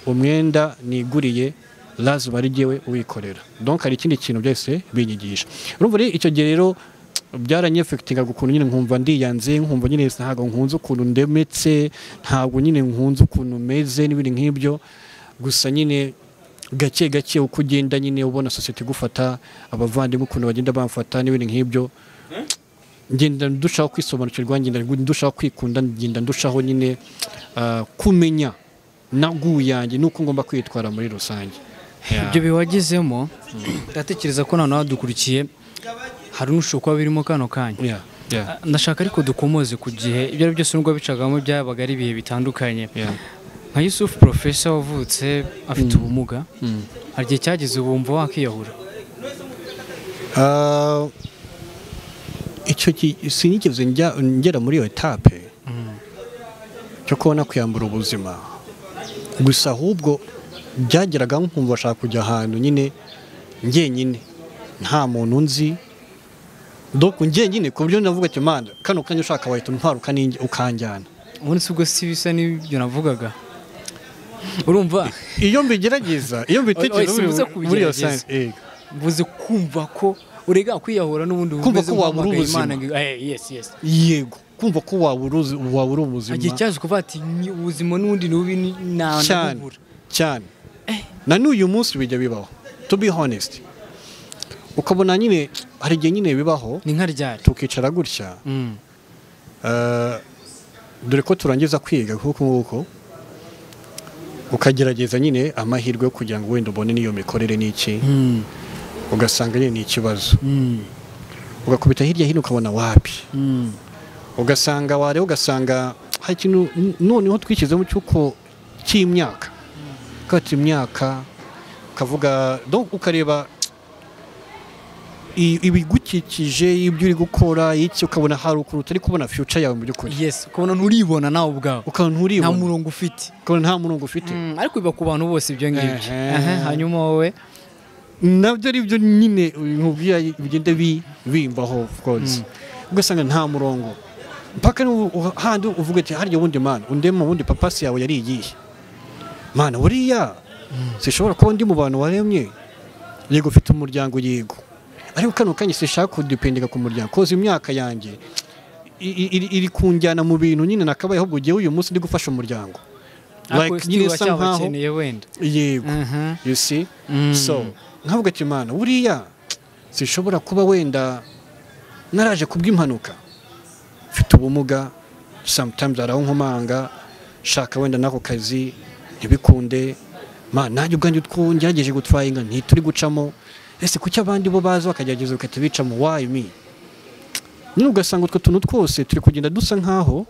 umwenda niguriye lazi wari jyewe uwikorera donc hari ikindi kintu byose binyigisha urumva rero icyo gihe rero byaranyefekitingaga ukuntu nyine nkumva ndiyanze nkumva nyine ntabwo nkunze ukuntu ndemetse ntabwo nyine nkunze ukuntu meze n'ibindi nk'ibyo gusa nyine gake gake uko ugenda nyine ubona sosiyete igufata abavandimwe ukuntu bagenda bamfata n'ibindi nk'ibyo ngenda ndushaho kwisobanukirwa ngenda ndushaho kwikunda ngenda ndushaho nyine ah, kumenya naguyange nuko ngomba kwitwara muri rusange Yeah. ibyo biwagezemo ndatekereza ko noneho dukurikiye hari n'ushobora kuba birimo kano kanya Yeah, yeah, Ah, ndashaka ariko dukomoze ku gihe ibyo ari byo byose nubwo bicagamo byabaga ari ibihe bitandukanye yeah. nka yusufu porofesa wavutse afite ubumuga Mm. hari igihe cyageze ubumva wakiyahura Ah, icyo ki- sinigeze njya ngera muri iyo etape cyo kubona kwiyambura ubuzima gusa ahubwo byageraga nkumva bashaka kujya ahantu nyine njyenyine nta muntu nzi doko njyenyine ku buryo navuga ati manda kano kanya ushaka wahita untwara ukaninjya- ukanjyana ubundi si ubwo si bisa n'ibyo navugaga urumva iyo mbigerageza iyo mbitekereza Oya, oya, sibuza muri- muri iyo kubigerageza. sansi yego. mvuze kumva ko urega kwiyahura n'ubundi Kumva ko wabura nk'uhamagaye ubuzima. Imana ngo- Eh, yes, yes. yego kumva ko wabura uzi- wabura ubuzima igihe cyaje kuvuga ati "Ni ubuzima n'ubundi ni bubi ni- na- cyane ndabubura." cyane na n'uyu munsi bijya bibaho to be honest ukabona nyine hari igihe nyine bibaho ni nka ryari tukicara gutya Mm. eh, dore ko turangiza kwiga kuko nguko ukagerageza nyine amahirwe yo kugira ngo wenda ubone n'iyo mikorere n'iki Mm. ugasanga nyine ni ikibazo Mm. ugakubita hirya hino ukabona wapi Mm. ugasanga wareba ugasanga hari ikintu n- noneho twishyizemo cy'uko cy'imyaka ukata imyaka ukavuga donc ukareba i- ibigukikije ibyo uri gukora iki ukabona hari ukuntu utari kubona future yawe mu by'ukuri yes ukabona nturibona nawe ubwawe ukabona nta nturibona murongo ufite ukabona nta murongo ufite Mm, ariko biba ku bantu bose ibyo ngibyo Ehe. Aha, hanyuma wowe nabyo ari byo nyine nkubwira bigenda bi- bimbaho of course ugasanga nta murongo mpaka n'ubu uha- handi uvuga ati harya ubundi mana undema ubundi papasi yawe yari iyihe mana buriya sishobora kuba ndi mu bantu waremye yego ufite umuryango yego ariko kano kanya sishaka kudipendeka ku muryango koza imyaka yanjye i- i- iri- iri kunjyana mu bintu nyine nakabayeho ubwo ugiye uyu munsi ndi gufasha umuryango ariko Like, still nyine isa nkaho uracyabakeneye wenda yego Aha. you see Mm. so nkavuga ati mana buriya sinshobora kuba wenda naraje kubw'impanuka mfite ubumuga sometimes hari aho nkomanga shaka wenda n'ako kazi ntibikunde ma nanjye ubwanjye utwo ngerageje gutwara inka ntituri gucamo ese kuki abandi bo baza bakagerageza bagahita bicamo why me nyine ugasanga utwo tuntu twose turi kugenda dusa nkaho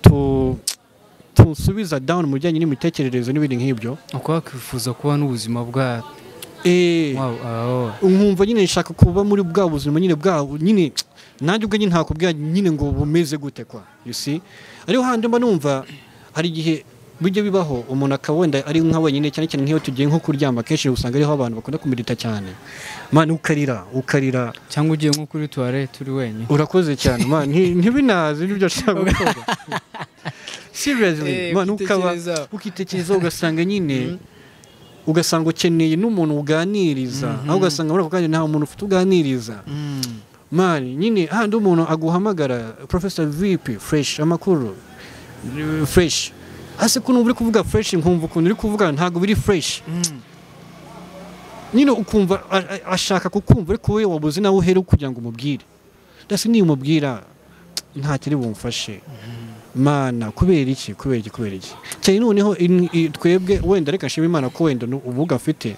tu- tunsubiza down mu bijyanye n'imitekerereze n'ibindi nk'ibyo ukaba wakwifuza kuba n'ubuzima bwa Eh, Wow, ah, oh. nkumva nyine nshaka kuba muri bwa buzima nyine bwabo nyine nanjye ubwo nyine ntakubwira nyine ngo bumeze gute kwa you see ariho handi mba numva hari igihe bijya bibaho umuntu akaba wenda ari nka wenyine cyane cyane nk'iyo tugiye nko kuryama akenshi usanga ariho abantu bakunda kumedita cyane mani ukarira ukarira cyangwa ugiye nko kuri tuwarete uri wenyine urakoze cyane mani ntibinazi n'ibyo ashaka gukora seriously Eh, mani ukaba ukitekerezaho. ukitekerezaho ugasanga nyine ugasanga ukeneye n'umuntu uganiriza aho ugasanga muri ako kanya nta muntu ufite uganiriza Mm. mani nyine handi umuntu aguhamagara professor vp fresh amakuru fresh hasi ko numva uri kuvuga fresh nkumva ukuntu uri kuvuga ntabwo biri fresh Mm. nyine ukumva a- a- ashaka kukumva ariko wowe wabuze nawe uhere kugira ngo umubwire ndetse niyo umubwira nta kiri bumfashe mana kubera iki kubera iki kubera iki cyane noneho in- i- twebwe wenda reka nshima imana ko wenda nu- ubumuga afite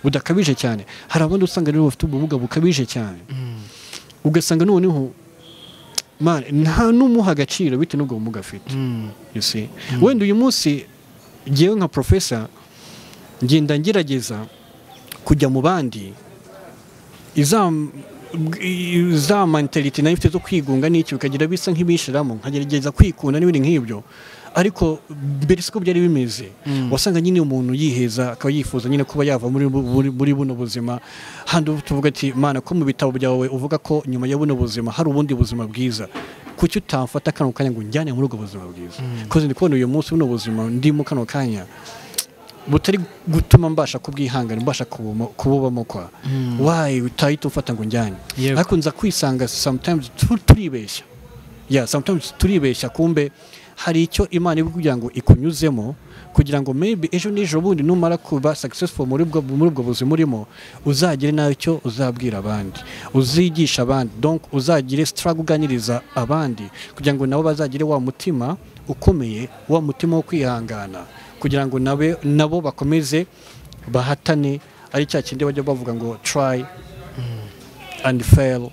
budakabije cyane hari abandi usanga rero bafite ubumuga bukabije cyane Mm. ugasanga noneho man nta n'umuha agaciro bitewe n'ubwo bumuga afite Mm. you see wenda uyu munsi ngewe nka profesa ngenda ngerageza kujya mu bandi iza za mentality nayo ifite zo kwigunga n'iki bikagira bisa nk'ibishiramo nkagerageza kwikunda n'ibindi nk'ibyo ariko mbere siko byari bimeze Mm. wasanga nyine umuntu yiheza akaba yifuza nyine kuba yava muri, bu- muri, muri buno buzima handi tuvuga ati mana ko mu bitabo byawe uvuga ko nyuma ya buno buzima hari ubundi buzima bwiza kuki utamfata kano kanya ngo unjyane muri ubwo buzima bwiza kuko ndi kubona uyu munsi buno buzima ndimo kano kanya butari gutuma mbasha kubwihangana mbasha kubumo- kububamo kwa wayi utahita ufata ngo njyane Yego. ariko nza kwisanga sometimes tu- turibeshya ya sometimes turibeshya kumbe hari icyo imana ibi kugira ngo ikunyuzemo kugira ngo maybe ejo n'ejo bundi numara kuba successful muri ubwo muri ubwo buzima urimo uzagire nawe icyo uzabwira abandi uzigisha abandi donc uzagire struggle uganiriza abandi kugira ngo nabo bazagire wa mutima ukomeye wa mutima wo kwihangana kugira ngo nabe nabo bakomeze bahatane ari cya kindi bajya bavuga ngo try and fail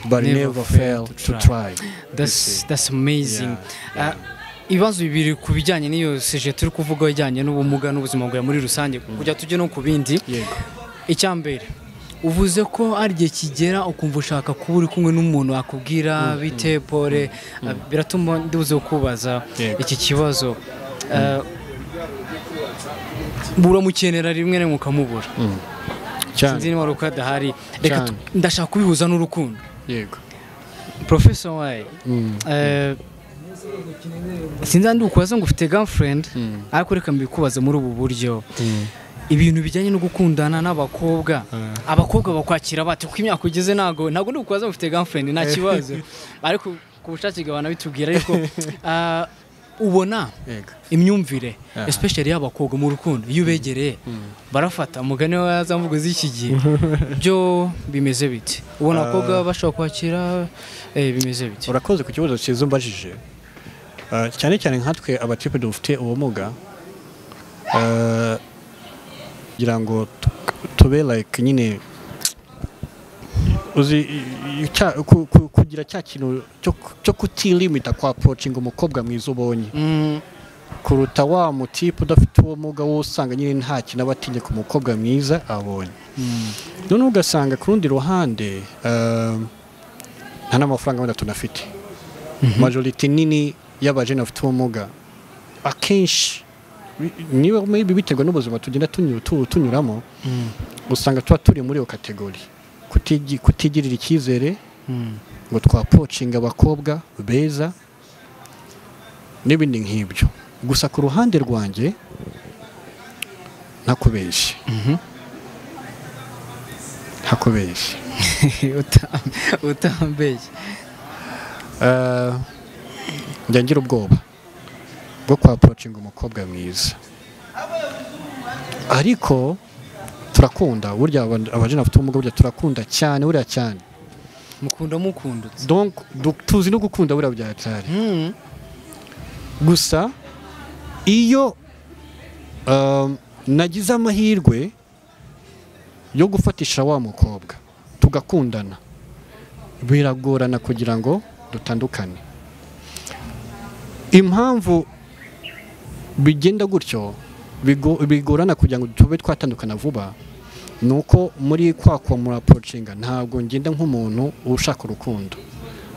but Never never, fail, to try, That's, that's amazing. Yeah, yeah. Uh, ibibazo bibiri ku bijyanye n'iyo seje turi kuvuga bijyanye n'ubumuga n'ubuzima bwawe muri rusange kujya tujye no ku bindi yego icyambere uvuze ko ari igihe kigera ukumva ushaka kuba uri kumwe n'umuntu wakubwira bite pole uh, biratuma nduze kubaza Yego. iki kibazo Uh, buramukenera rimwe na rimwe ukamubura cyane sinzi niba ari uko adahari reka tu- Cyane. ndashaka kubihuza n'urukundo yego profesa wayi Eh, sinzi ndi ukubaza ngo ufite girlfriend ariko reka mbikubaze muri ubu buryo ibintu bijyanye no gukundana n'abakobwa abakobwa bakwakira bate kuko imyaka ugeze ntago ntago ndi ukubaza ngo ufite girlfriend nta kibazo ariko ku bushake bwawe nabitubwira ariko ah, ubona yego imyumvire Aha. especially y'abakobwa mu rukundo iyo ubegereye barafata umugani wa za mvugo z'iki gihe byo bimeze bite ubona abakobwa bashobora kwakira eh, bimeze bite urakoze ku kibazo cyiza umbajije Eh, cyane cyane nkatwe abatipe dufite ubumuga eh, kugira ngo tu- tube like nyine uzi i- i- cya- ku- ku- kugira cya kintu cyo ku- cyo kutilimita kwa approaching umukobwa mwiza ubonye Mm, kuruta wa mutipe udafite ubumuga wowe usanga nyine nta kintu aba atinye ku mukobwa mwiza abonye noneho ugasanga ku rundi ruhande ehm, nta n'amafaranga wenda tunafite majorite nini y'abajene bafite ubumuga akenshi bi- niba maybe biterwa n'ubuzima tugenda tunyu- tu- tunyuramo usanga tuba turi muri iyo kategori Kutigi- kutigirira icyizere mm, ngo twaporocinga abakobwa beza n'ibindi nk'ibyo gusa ku ruhande rwanjye ntakubeshye mhm. ntakubeshye Uta- utambeshye Eh, njya ngira ubwoba bwo kwaporocinga umukobwa mwiza ariko turakunda burya aba- abajene bafite ubumuga burya turakunda cyane buriya cyane mukunda mukundutse donc du- tuzi no gukunda buriya bya cyane Mm, gusa iyo um, nagize amahirwe yo gufatisha wa mukobwa tugakundana biragorana kugira ngo dutandukane impamvu bigenda gutyo bigo- bigorana kugira ngo tube twatandukana vuba ni uko muri kwa kwamura porocinga ntabwo ngenda nk'umuntu ushaka urukundo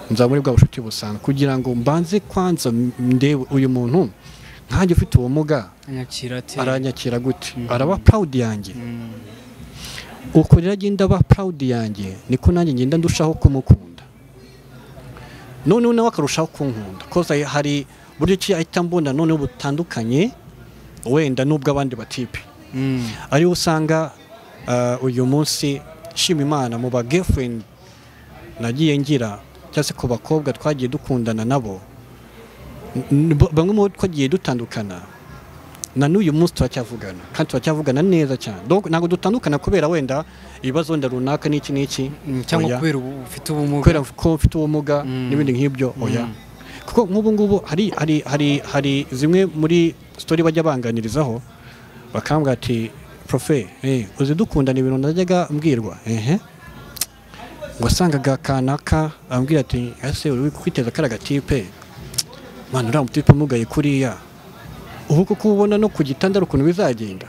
nza muri bwa bushuti busanzwe kugira ngo mbanze kwanza m- ndebe uyu muntu nkanjye ufite ubumuga anyakira ate aranyakira gute araba proud yanjye uko rero agenda aba proud yanjye niko nanjye ngenda ndushaho kumukunda noneho nawe akarushaho kunkunda koza hari buryo ki ahita mbona noneho butandukanye wenda n'ubwo abandi batipe Mm, ariho usanga uh, uyu munsi nshima imana mu ba girlfriend nagiye ngira cyangwa se ku bakobwa twagiye dukundana nabo n- n- b- bamwe mu bo twagiye dutandukana na n'uyu munsi turacyavugana kandi turacyavugana neza cyane Donc, ntabwo dutandukana kubera wenda ibibazo wenda runaka n'iki n'iki mm, cyangwa Oya. kubera ubu ufite ubumuga kubera ko mfite ubumuga Mm. n'ibindi nk'ibyo oya kuko nk'ubu ngubu hari hari hari hari zimwe muri sitori bajya banganirizaho bakambwira ati profe eh, uzi dukundana ibintu najyaga mbwirwa ehe wasangaga kanaka ambwira ati ese uri kwiteza kariya gatipe mwana uriya mutipe umugaye kuriya ubu kuko ubona no ku gitanda ari ukuntu bizagenda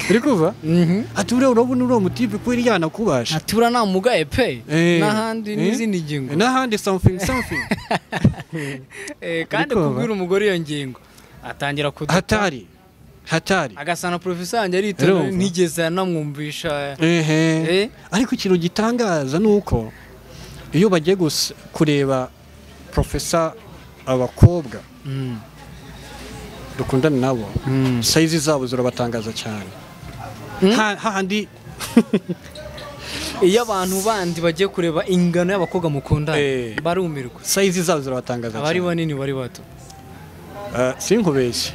uri kuva Mhm. ati uriya urabona uriya mutipe kuriya nakubasha natura nta mugaye pe Eh, n'ahandi eh, n'izindi ngingo n'ahandi something something Eh, kandi Ariko kubwira umugore iyo ngingo atangira kuduta hatari hatari agasana porofesa wanjye aritonda Urumva? ntigeze anamwumvisha Eh. ehe ariko ikintu gitangaza ni uko iyo bagiye gus- kureba profesa abakobwa dukundana nabo sayizi zabo zirabatangaza cyane Ha- hahandi iyo abantu bandi bagiye kureba ingano y'abakobwa mukundana Eh. barumirwa sayizi zabo zirabatangaza abari cyane banini bari bato Ah, sinkubeshye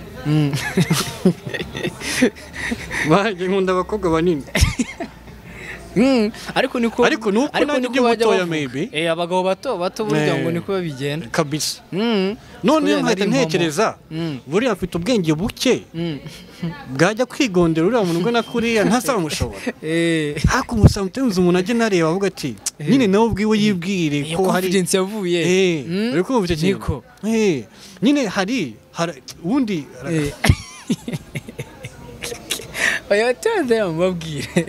banjye nkunda abakobwa banini Mm, ariko niko Ariko ni uko nanjye ndi bajya mutoya bavuga. maybe. Eh, abagabo bato bato Eh. burya ngo niko babigenda kabisa Mm. none Kubera iyo nkahita nari impomo. ntekereza Mm. buriya afite ubwenge buke Mm. bwajya kwigondera uriya muntu ugana kuriya ntazamushobora Eh, ariko umusanga uteruza umuntu ajya nareba avuga ati nyine nawe ubwiwe yibwire iyo ko hari confidence yavuye Eh, Mm. uri kumva icyo Niko. kintu Eh, nyine hari hari- ubundi Eh. oya tonze mubabwire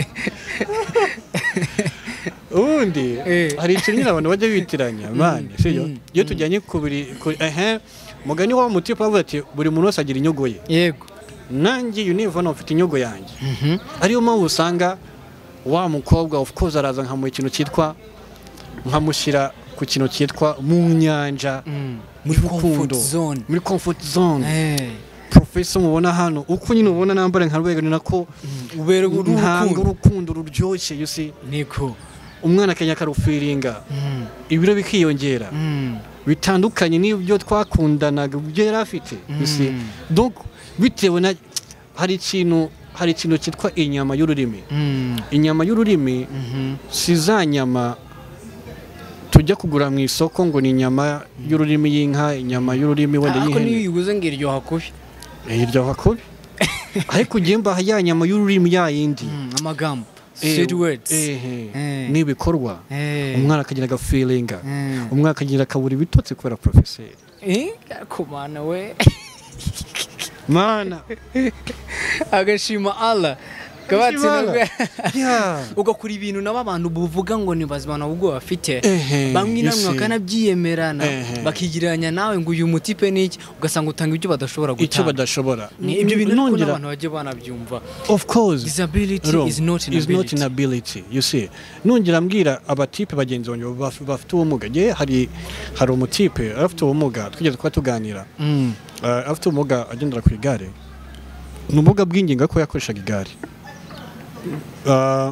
ubundi Eh. hari ikintu nyine abantu bajya bitiranya mani sibyo iyo tujyanye ku buri ku- ehe mugani wa mutipa avuga ati buri muntu wese agira inyungu ye yego nanjye univona ufite inyungu yanjye ariyo mpamvu usanga wa mukobwa of course araza nkamuha ikintu cyitwa nkamushyira ku kintu cyitwa mu nyanja muri comfort zone muri comfort zone Eh, professor mubona hano uko nyine ubona nambara nka rwego ni nako uberwa ntabwo urukundo urukundo ruryoshye you see niko umwana akajya akarufiringa Mm. ibiro bikiyongera Mm. bitandukanye n'ibyo twakundanaga ibyo yari afite you see. donc bitewe na hari ikintu hari ikintu cyitwa inyama y'ururimi Mm. inyama y'ururimi Mhm. si za nyama tujya kugura mu isoko ngo ni inyama y'ururimi y'inka inyama y'ururimi wenda ariko y'ihene niyo uyiguze ngo iryoha kubi iryoha kubi ariko ugiye mbaha ya nyama y'ururimi ya yindi Mm, amagambo Eh, sweet words ehe, Eh. n'ibikorwa Eh. umwana akagira agafiringa Mm. umwana akagira akabura ibitotsi kubera porofeseri Eh, ariko mana we mana agashima Allah kabatsinubwe yeah. ugakora ibintu nabo abantu buvuga ngo ni bazimana ubwo bafite Ehe, bamwe na bamwe you see. bakanabyiyemerana Ehe. bakigereranya nawe ngo uyu mutipe ni iki ugasanga utanga ibyo badashobora icyo gutanga badashobora Ni ibyo bintu ariko Nongera- n'abantu bagiye banabyumva of course disability Wrong. is not an Is not ability an ability, you see nongera mbwira abatipe bagenzi banjye baf- bafite ubumuga ngewe hari hari umutipe afite ubumuga twigeze kuba tuganira Mm. Uh, afite ubumuga agendera ku igare ni ubumuga bw'ingingo ko yakoreshaga igare Uh,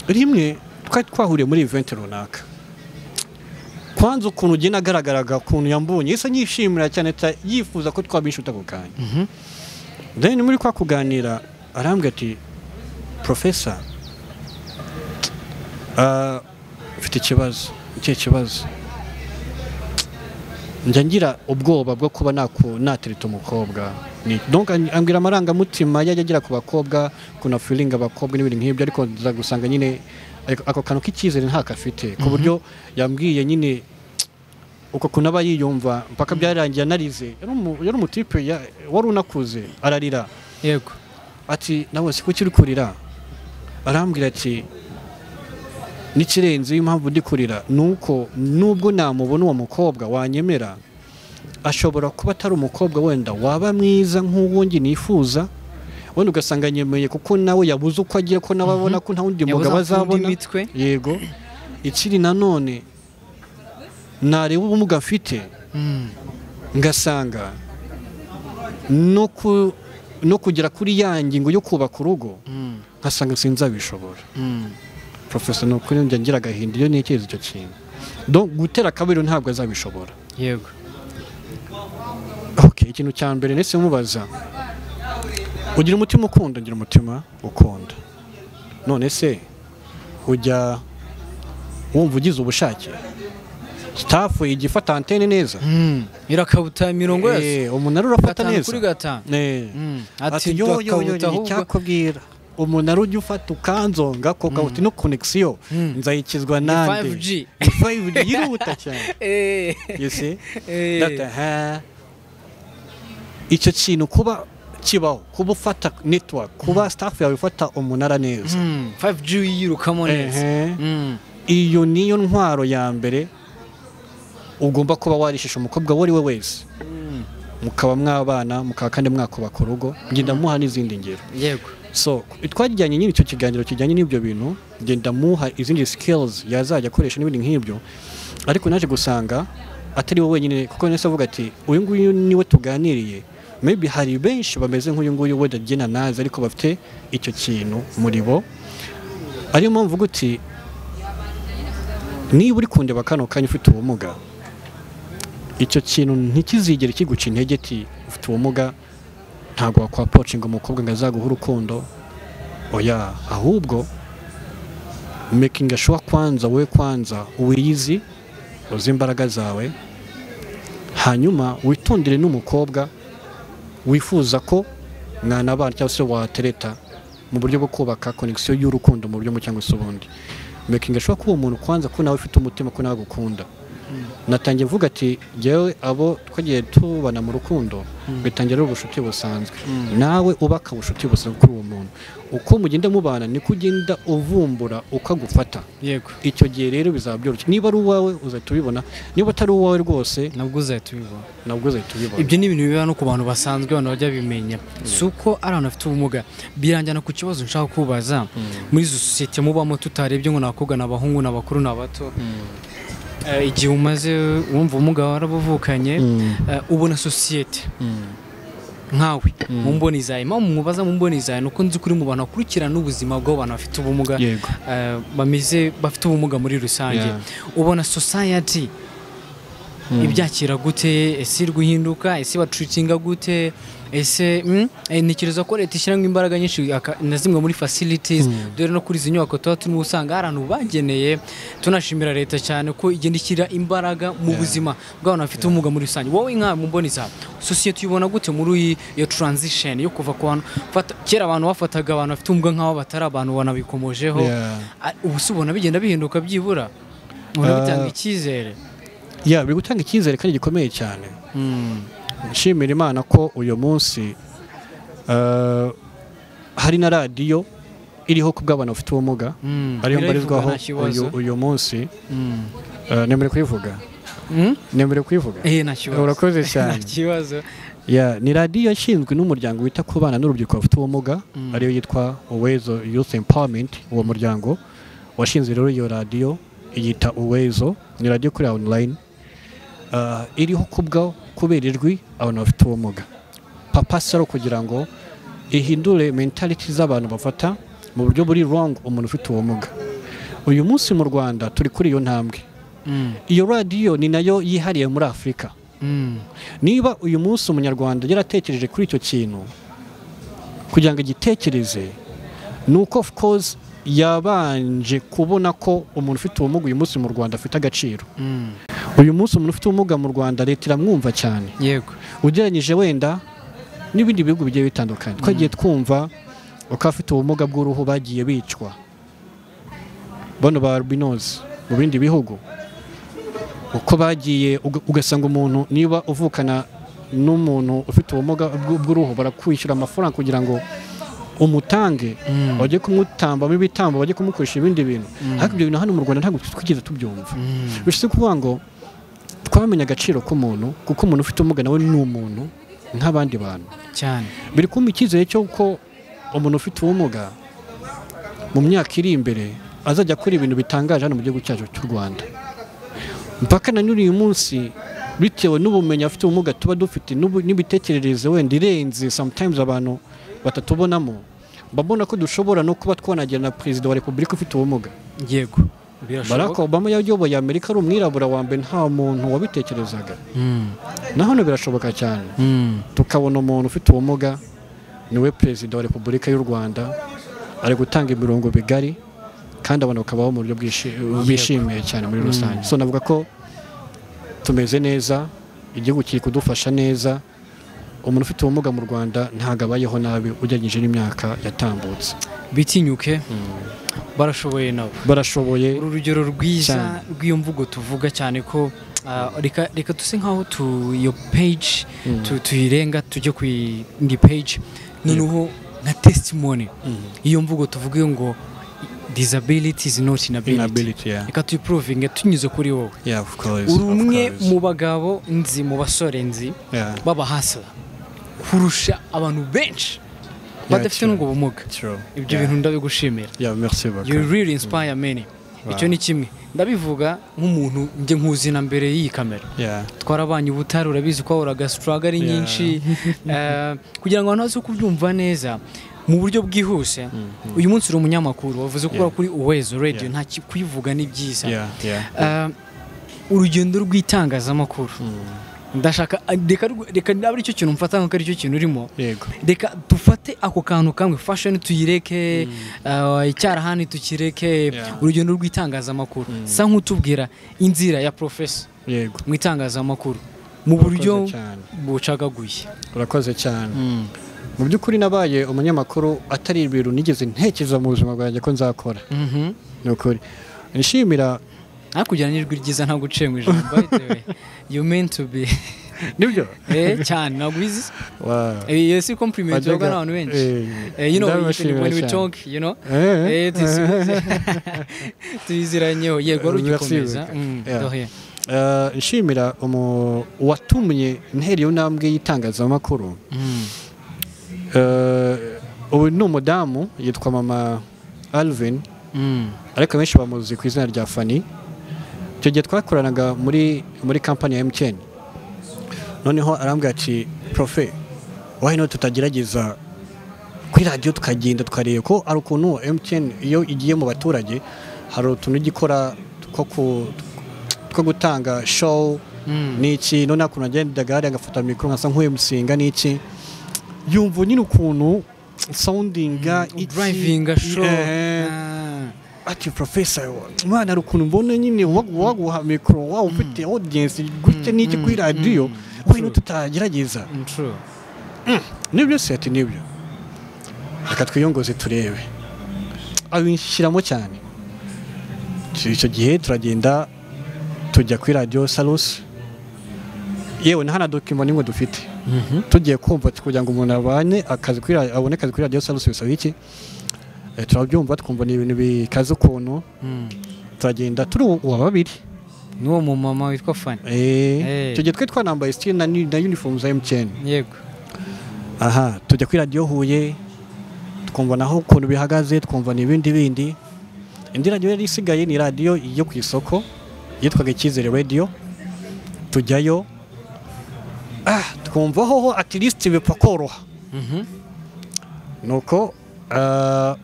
rimwe twari twahuriye muri event runaka kwanza ukuntu ugenda agaragaraga ukuntu yambonye isa nyishimira cyane ta- yifuza ko twaba inshuti ako kanya then muri kwa kuganira arambwira ati profesa uh, mfite ikibazo ikihe kibazo njya ngira ubwoba bwo kuba naku- natereta umukobwa Ni- donc an- ambwira amarangamutima yajya agira ku bakobwa kuna feeling abakobwa n'ibintu nk'ibyo ariko nza gusanga nyine ariko ako kantu k'icyizere ntakafite ku buryo yambwiye nyine uko kuntu aba yiyumva mpaka byarangiye anarize Yari umu- yari umutipe ya- wari unakuze ararira yego ati nawe si kuki uri kurira arambwira ati n'ikirenze impamvu ndi kurira ni uko nubwo namubona uwo mukobwa wanyemera ashobora kuba atari umukobwa wenda waba mwiza nk'uwo njye nifuza wenda ugasanga nyemeye kuko nawe yabuze uko agira ko nawe abona ko nta wundi Yabuze mugabo aho akunda azabona imitwe. yego ikiri nanone nareba ubumuga afite Mm. ngasanga no ku- no kugera kuri ya ngingo yo kubaka urugo Mm. nkasanga sinzabishobora Mm. profesa ni ukuri njya ngira agahinda iyo ntekereza icyo kintu Donc, gutera akabariro ntabwo azabishobora yego okay, ikintu cya mbere ndetse mubaza ugira umutima ukunda ngira umutima ukunda none se ujya wumva ugize ubushake sitafu ijya ifata antene neza Mm. irakabuta mirongo yose Eh, umunara urafata gatanu neza kuri gatanu Eh. Mm. ati ati yo yo yo ndakabuta ahubwo icyakubwira umunara ujya ufata ukanzonga koka uti no konegisiyo nzayikizwa nande 5G. Ni 5G yihuta cyane Eh. you see Eh. That, aha. icyo kintu kuba kibaho kuba ufata network kuba staff yawe ifata umunara neza Mm, 5G yirukamo neza Ehe. Mm. iyo niyo ntwaro ya mbere ugomba kuba warishisha umukobwa uwo ari we wese mukaba mwabana mukaba kandi mwakubaka urugo ngenda muha n'izindi ngero yego so twajyanye nyine icyo kiganiro kijyanye n'ibyo bintu ngenda muha izindi skills yazajya akoresha n'ibindi nk'ibyo ariko naje gusanga atari we wenyine kuko nese avuga ati uyu nguyu niwe tuganiriye maybe hari benshi bameze nk'uyu nguyu wenda agena nazi ariko bafite icyo kintu muri bo ariyo mpamvu uvuga uti niba uri kundeba kano kanya ufite ubumuga icyo kintu ntikizigere kiguca intege ti ufite ubumuga ntabwo wakwapocinga umukobwa ngo azaguhe urukundo oya ahubwo mekinga shuwa kwanza we kwanza wiyizi uzi imbaraga zawe hanyuma witondere n'umukobwa wifuza ko mwanabana cyangwa se watereta mu buryo bwo kubaka konegisiyo y'urukundo mu buryo bumwe cyangwa se ubundi mekinga shuwa kuba umuntu kwanza ko nawe ufite umutima ko nawe agukunda natangiye vuga ati jyewe abo twagiye tubana mu rukundo bitangira ari ubucuti busanzwe nawe ubaka ubucuti busanzwe kuri uwo muntu uko mugenda mubana niko ugenda uvumbura uko agufata yego icyo gihe rero bizaba byoroshye niba ari uwawe uzahita ubibona niba atari uwawe rwose nabwo uzahita ubibona nabwo uzahita ubibona ibyo ni ibintu biba no ku bantu basanzwe abantu bajya bimenya si uko ari abantu bafite ubumuga birangira ku kibazo nshaka kubaza muri izo sosiyete mubamo tutarebye ngo ni abakobwa ni abahungu ni abakuru ni abato Eh, igihe umaze wumva ubumuga warabuvukanye eh, ubona sosiyete nkawe mu mboni zawe mpamvu mubaza mu mboni zawe ni uko nzi kuri mu bantu bakurikirana ubuzima bw'abantu bafite ubumuga Yego. eh, bameze bafite ubumuga muri rusange ubona society ibyakira gute ese iri guhinduka ese bacucinga gute ese mm, eh, ntekereza ko leta ishyiramo imbaraga nyinshi aka- na zimwe muri facilities dore no kuri izi nyubako tuba turimo usanga hari ahantu bageneye tunashimira leta cyane ko igenda ishyira imbaraga mu buzima bw'abantu bafite ubumuga muri rusange wowe nka mu mboni zawe sosiyete uyibona gute muri iyi iyo transition yo kuva ku bantu fata- kera abantu bafataga abantu bafite ubumuga nk'aho batari abantu banabikomojeho Yeah. Ah, ubu se ubona bigenda bihinduka byibura ubona bitanga icyizere ya biri gutanga icyizere kandi gikomeye cyane nshimira imana ko uyu munsi eh, hari na radiyo iriho ku bw'abantu bafite ubumuga Mm. ariyo Birayivuga mbarizwaho nta kibazo. uyu- uyu munsi Mm. Eh, nemerewe kuyivuga Mm? nemerewe kuyivuga Eh, nta kibazo. Urakoze cyane. Nta kibazo. Ya, ni radiyo yashinzwe n'umuryango wita ku bana n'urubyiruko bafite ubumuga Mm. ariyo yitwa uwezo youth empowerment uwo muryango washinze rero iyo radiyo iyita uwezo ni radiyo kuri online Ah, iriho kubwa kubera ijwi abantu bafite ubumuga papa saro kugira ngo ihindure mentality z'abantu bafata mu buryo buri wrong umuntu ufite ubumuga uyu munsi mu rwanda turi kuri iyo ntambwe Mm. iyo radiyo ni nayo yihariye muri afurika Mm. niba uyu munsi umunyarwanda yaratekereje kuri icyo kintu kugira ngo agitekereze ni uko of course yabanje kubona ko umuntu ufite ubumuga uyu munsi mu rwanda afite agaciro Mm. uyu munsi umuntu ufite ubumuga mu rwanda leta iramwumva cyane yego ugereranyije wenda n'ibindi bihugu bigiye bitandukanye twagiye twumva uko abafite ubumuga bw'uruhu bagiye bicwa bano ba rubinozi mu bindi bihugu uko bagiye uga- ugasanga umuntu niba uvukana n'umuntu ufite ubumuga bw- bw'uruhu barakwishyura amafaranga kugira ngo umutange bajye kumutambamo ibitambo bajye kumukoresha ibindi bintu ariko ibyo bintu hano mu rwanda ntabwo twigeze tubyumva bishatse kuvuga ngo twamenya agaciro k'umuntu kuko umuntu ufite ubumuga nawe ni umuntu nk'abandi bantu cyane biri kumpa icyizere cy'uko umuntu ufite ubumuga mu myaka iri imbere azajya akora ibintu bitangaje hano mu gihugu cyacu cy'u rwanda mpaka na n'uyu munsi bitewe n'ubumenyi afite ubumuga tuba dufite n'ubu- n'imitekerereze wenda irenze sometimes abantu batatubonamo babona ko dushobora no kuba twanagira na perezida wa repubulika ufite ubumuga yego barack birashoboka obama yayoboye amerika ari umwirabura wa mbere nta muntu wabitekerezaga Mm. na hano birashoboka cyane Mm. tukabona umuntu ufite ubumuga niwe perezida wa repubulika y'u rwanda ari gutanga imirongo bigari kandi abantu bakabaho mu buryo bwishi- bishimiye cyane muri rusange so navuga ko tumeze neza igihugu kiri kudufasha neza umuntu ufite ubumuga mu rwanda ntabwo abayeho nabi ugereranyije n'imyaka yatambutse bitinyuke barashoboye nabo barashoboye uru rugero rwiza Cyane. rw'iyo mvugo tuvuga cyane ko ah, reka reka duse nk'aho tu- iyo page tu- tuyirenga tujye ku yindi page noneho nka testimony iyo mvugo tuvuge ngo disability is not inability inability yeah. reka tuyiprovinge tunyuze kuri wowe Yeah, of course, uri of umwe course. mu bagabo nzi mu basore nzi Yeah, b'abahasira kurusha abantu benshi badafite true. n'ubwo bumuga true. ibyo Yeah. bintu ndabigushimira Yeah, merci beaucoup. you really inspire many icyo ni kimwe ndabivuga nk'umuntu njye nkuzina mbere y'iyi kamera yeah twarabanye ubutare urabizi ko wahoraga sitaraga ari Yeah. nyinshi Eh, kugira ngo abantu baze kubyumva neza mu buryo bwihuse uyu munsi uri umunyamakuru wavuze ko ukora Yeah. kuri uwezo radiyo Yeah. nta ki- kuyivuga ni byiza yeah yeah Eh, urugendo rw'itangazamakuru ndashaka reka rw- reka aba aricyo kintu mfata nk'uko aricyo kintu urimo yego reka dufate ako kantu kamwe fashoni tuyireke eh, icyarahani tukireke Yeah. urugendo rw'itangazamakuru sa nk'utubwira inzira ya porofesa yego mu itangazamakuru mu buryo Urakoze cyane. bucagaguye urakoze cyane mu by'ukuri nabaye umunyamakuru atari ibintu nigeze ntekereza mu buzima bwanjye ko nzakora Mhm. ni ukuri nishimira hakurya n'ijwi ryiza ntabwo uciye mu ijambo by the way. you meant to be nibyo eh cyane ntabwo ubizi Wow. Eh, iyo si compliment Wajyaga- yabwa n'abantu benshi Eh, Eh, you know when ndabashimira when we cyane. talk you know Eh, eh tuzi- tuyiziranyeho yego wari ugikomeza Birasibika. Mm, Yeah. dohe. Eh, nshimira umu- uwatumye ntera iyo ntambwe y'itangazamakuru Mm. Eh, ubu ni umudamu yitwa mama alvin Mm. ariko abenshi bamuzi ku izina rya fani icyo gihe twakoranaga muri muri kampani ya mtn noneho arambwira ati profe wahino tutagerageza kuri radiyo tukagenda tukareba ko hari ukuntu mtn iyo igiye mu baturage hari utuntu ijya ikora two ku- two gutanga show Mm. n'iki none hakuntu agendaga hariya agafata mikoro nkasa nk'uwimusinga n'iki yumva nyine ukuntu soundinga iki- drivinga show Ehe. Ah. ati profesa umwana hari ukuntu mbona nyine wagu- waguha mikoro waba ufite audience gutya n'iki kuri radiyo wino tutagerageza Mm, true nibyo se ati nibyo reka twiyongoze turebe abinshyiramo cyane icyo gihe turagenda tujya kuri radiyo sarusi yewe nta na dokima n'imwe dufite tugiye kumva kugira ngo umuntu abane akazi kuri ra- abone akazi kuri radiyo sarusi bisaba iki Eh, turabyumva twumva ni ibintu bikaze ukuntu Mm. turagenda turi uwa babiri n'uwo mumama witwa fani Eh, icyo gihe twari twanambaye sitiri na ni- na uniform za emutiyeni yego aha tujya kuri radiyo huye twumva naho ukuntu bihagaze twumva ni ibindi bindi indi radiyo yari isigaye ni radiyo yo ku isoko yitwaga icyizere radiyo tujyayo ah, twumva hoho atirisiti bipfa koroha Mhm. nuko ah,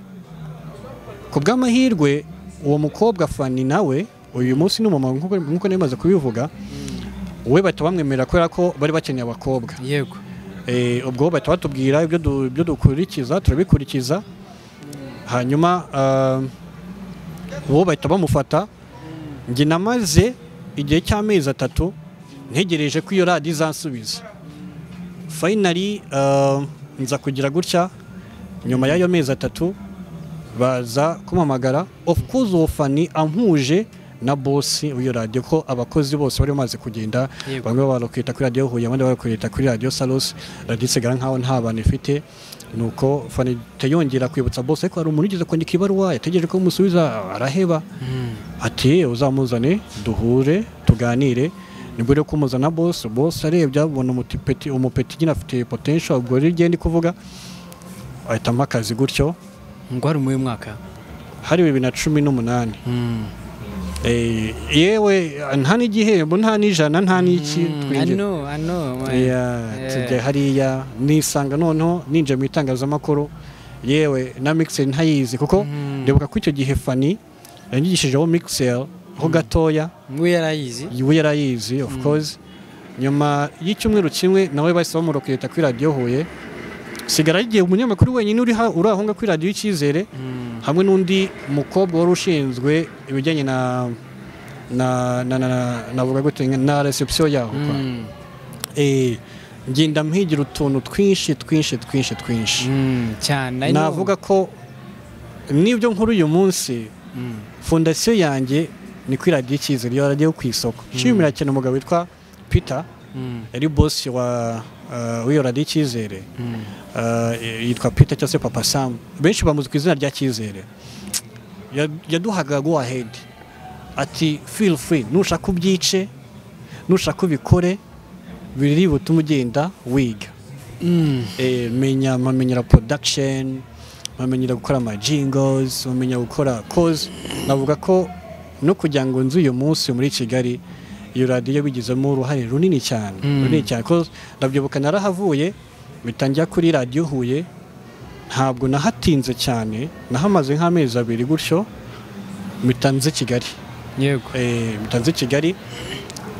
ku bw'amahirwe uwo mukobwa fani nawe uyu munsi ni umumama nk'uko nk'uko nari maze kubivuga we bahita bamwemerera kubera ko bari bakeneye abakobwa yego Eh, ubwo bahita batubwira ibyo du- ibyo dukurikiza turabikurikiza hanyuma ah, bo bahita bamufata njye namaze igihe cy'amezi atatu ntegereje ko iyo radiyo izansubiza fayinari nza kugira gutya nyuma y'ayo mezi atatu baza kumamagara of course uwo fani ampuje na bosi w'iyo radiyo ko abakozi bose bari bamaze kugenda Yego. bamwe barokwita kuri radiyo huye abandi barokwita kuri radiyo sarusi radiyo isigara nkaho nta bantu ifite nuko fani ihita yongera kwibutsa bosi ariko hari umuntu ugeze kwandika ibaruwa yategereje ko umusubiza araheba Mm. ati uzamuzane duhure tuganire nibwo rero kumuzana bosi bosi arebye abona umupeti umupeti nyine afite potential ubwo rero igenda kuvuga ahitamo akazi gutyo ngo hari muri uyu mwaka hari bibiri na cumi n'umunani Mm. Eh, yewe nta n'igihembo nta n'ijana nta n'iki Mm, I twinjira know, I know, man. Yeah, Yeah. tujya hariya nisanga noneho ninjira mu itangazamakuru yewe na mixer ntayizi kuko Mm. ndibuka ko icyo gihe fani yanyigishijeho mixer ho gatoya we yarayizi we yarayizi of course nyuma y'icyumweru kimwe nawe bahise bamuroketa kuri radiyo huye sigara igihe umunyamakuru wenyine uri ha- uri aho ngaho kuri radiyo y'icyizere Mm. hamwe n'undi mukobwa wari ushinzwe ibijyanye na na na na na- navuga gute na reception yaho kwa Mm. eh ngenda mpigira utuntu twinshi twinshi twinshi twinshi Mm, cyane I know. navuga ko n'ibyo nkuru uyu munsi Mm. fondasiyo yanjye ni kuri radiyo icyizere iyo radiyo yo ku isoko nshimira cyane umugabo witwa peter Mm. yari bosi wa uh, w'iyo radiyo icyizere Mm. uh, yitwa peter cyangwa se papa sam benshi bamuzi ku izina rya cyizere Ya- yaduhaga go ahead ati feel free nushaka ubyice nushaka ubikore biri butume ugenda wiga Mm. Eh, menya mpamenyera production mpamenyera gukora ama jingles mpamenya gukora cause navuga ko no kugira ngo nzu uyu munsi muri kigali iyo radiyo bigizemo uruhare runini cyane runini cyane ko ndabyibuka narahavuye bitangira kuri radiyo huye ntabwo nahatinze cyane nahamaze nk'amezi abiri gutyo bitanze kigali yego bitanze kigali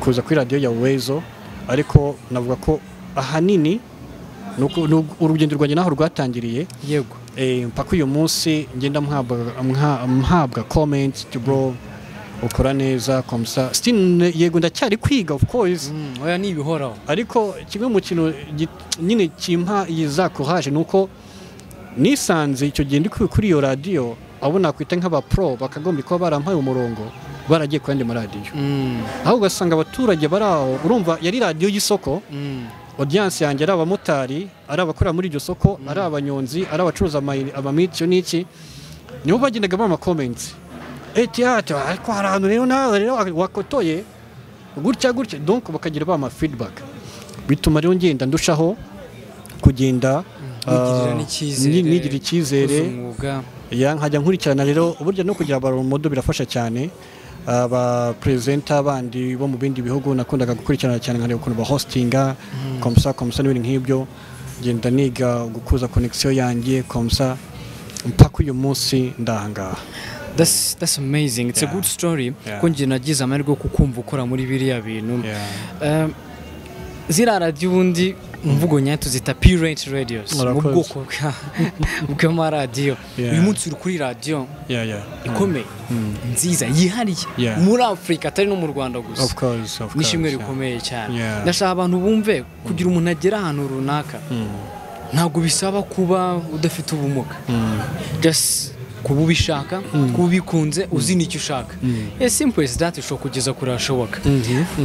kuza kuri radiyo ya wezo ariko navuga ko ahanini ni uko- ni urugendo rwanjye naho rwatangiriye yego Eh, mpaka uyu munsi ngenda mhabwa- mha- mhabwa comment to bro ukora neza komsa still ne- yego ndacyari kwiga of course Mm, oya ni ibihoraho ariko kimwe mu kintu gi- nyine kimpa iyi za courage ni uko nisanze icyo gihe ndi ku- kuri iyo radiyo abo nakwita nk'abapro bakagomba kuba barampaye umurongo baragiye ku yandi maradiyo Mm, aho ugasanga abaturage bari aho urumva yari radiyo y'isoko mm, audience yanjye ari abamotari ari abakora muri iryo soko ari abanyonzi ari abacuruza amayini- amamiti icyo n'iki nibo bagendaga bampa comments eti ati ariko hari ahantu rero nawe rero wakotoye gutya gutya donc bakagira bama feedback bituma rero ngenda ndushaho kugenda Wigirira ah, n'icyizere. ni- nigirira icyizere uzi umwuga ya nkajya nkurikirana rero uburyo no kugira modo birafasha cyane aba presenter bandi bo mu bindi bihugu nakundaga gukurikirana cyane nkareba ukuntu ba hostinga komsa komsa n'ibintu nk'ibyo ngenda niga gukuza connection yanjye komsa mpaka uyu munsi ndahangaha That's, that's amazing. It's a Yeah. good story. Yeah. Ko njye nagize amahirwe yo kukumva ukora muri biriya bintu. Yeah. Um, ziriya radiyo ubundi mvugo nyayo tuzita pirate radios mu Murakoze. bwoko bwa- bw'amaradiyo. Yeah. Uyu munsi uri kuri radiyo Yeah, yeah. ikomeye nziza yihariye Yeah. muri Afurika atari no mu Rwanda gusa. Of course, of course. n'ishimwe yeah. rikomeye cyane Yeah. ndashaka abantu bumve kugira umuntu agera ahantu runaka ntabwo bisaba kuba udafite ubumuga just kuba ubishaka kuba ubikunze uzi n'icyo ushaka yes simple is that ushobora kugeza kure hashoboka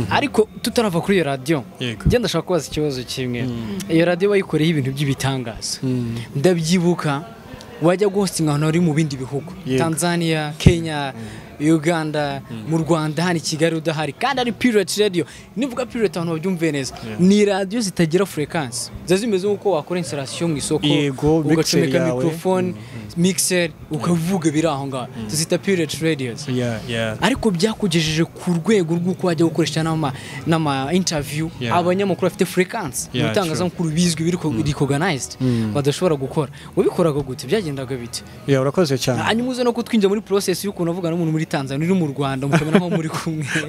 ariko tutarava kuri iyo radiyo Yego. njye ndashaka kubaza ikibazo kimwe iyo radiyo wayikoreyeho ibintu by'ibitangaza ndabyibuka wajya guhostinga ahantu hari mu bindi bihugu Yego. tanzania kenya uganda mu rwanda hano i kigali udahari kandi ari pirate radiyo nivuga pirate abantu babyumve neza ni radiyo zitagira furekansi ziba zimeze nk'uko wakora insirasiyo mu isoko Yego, mixer ugacomeka yawe. mikorofone mixer ukavuga biri aho ngaho tuzita pirate radiyo Yeah, yeah. ariko byakugejeje ku rwego rw'uko wajya gukoresha n'ama n'ama interview Yeah. abanyamakuru bafite frequency mu Yeah, itangazamakuru bizwi biri recognized badashobora gukora wabikoraga gute byagendaga bite Yeah, urakoze cyane hanyuma uze no kutwinjira muri process y'ukuntu avugana n'umuntu muri Tanzania uri mu Rwanda mukamera nkaho muri kumwe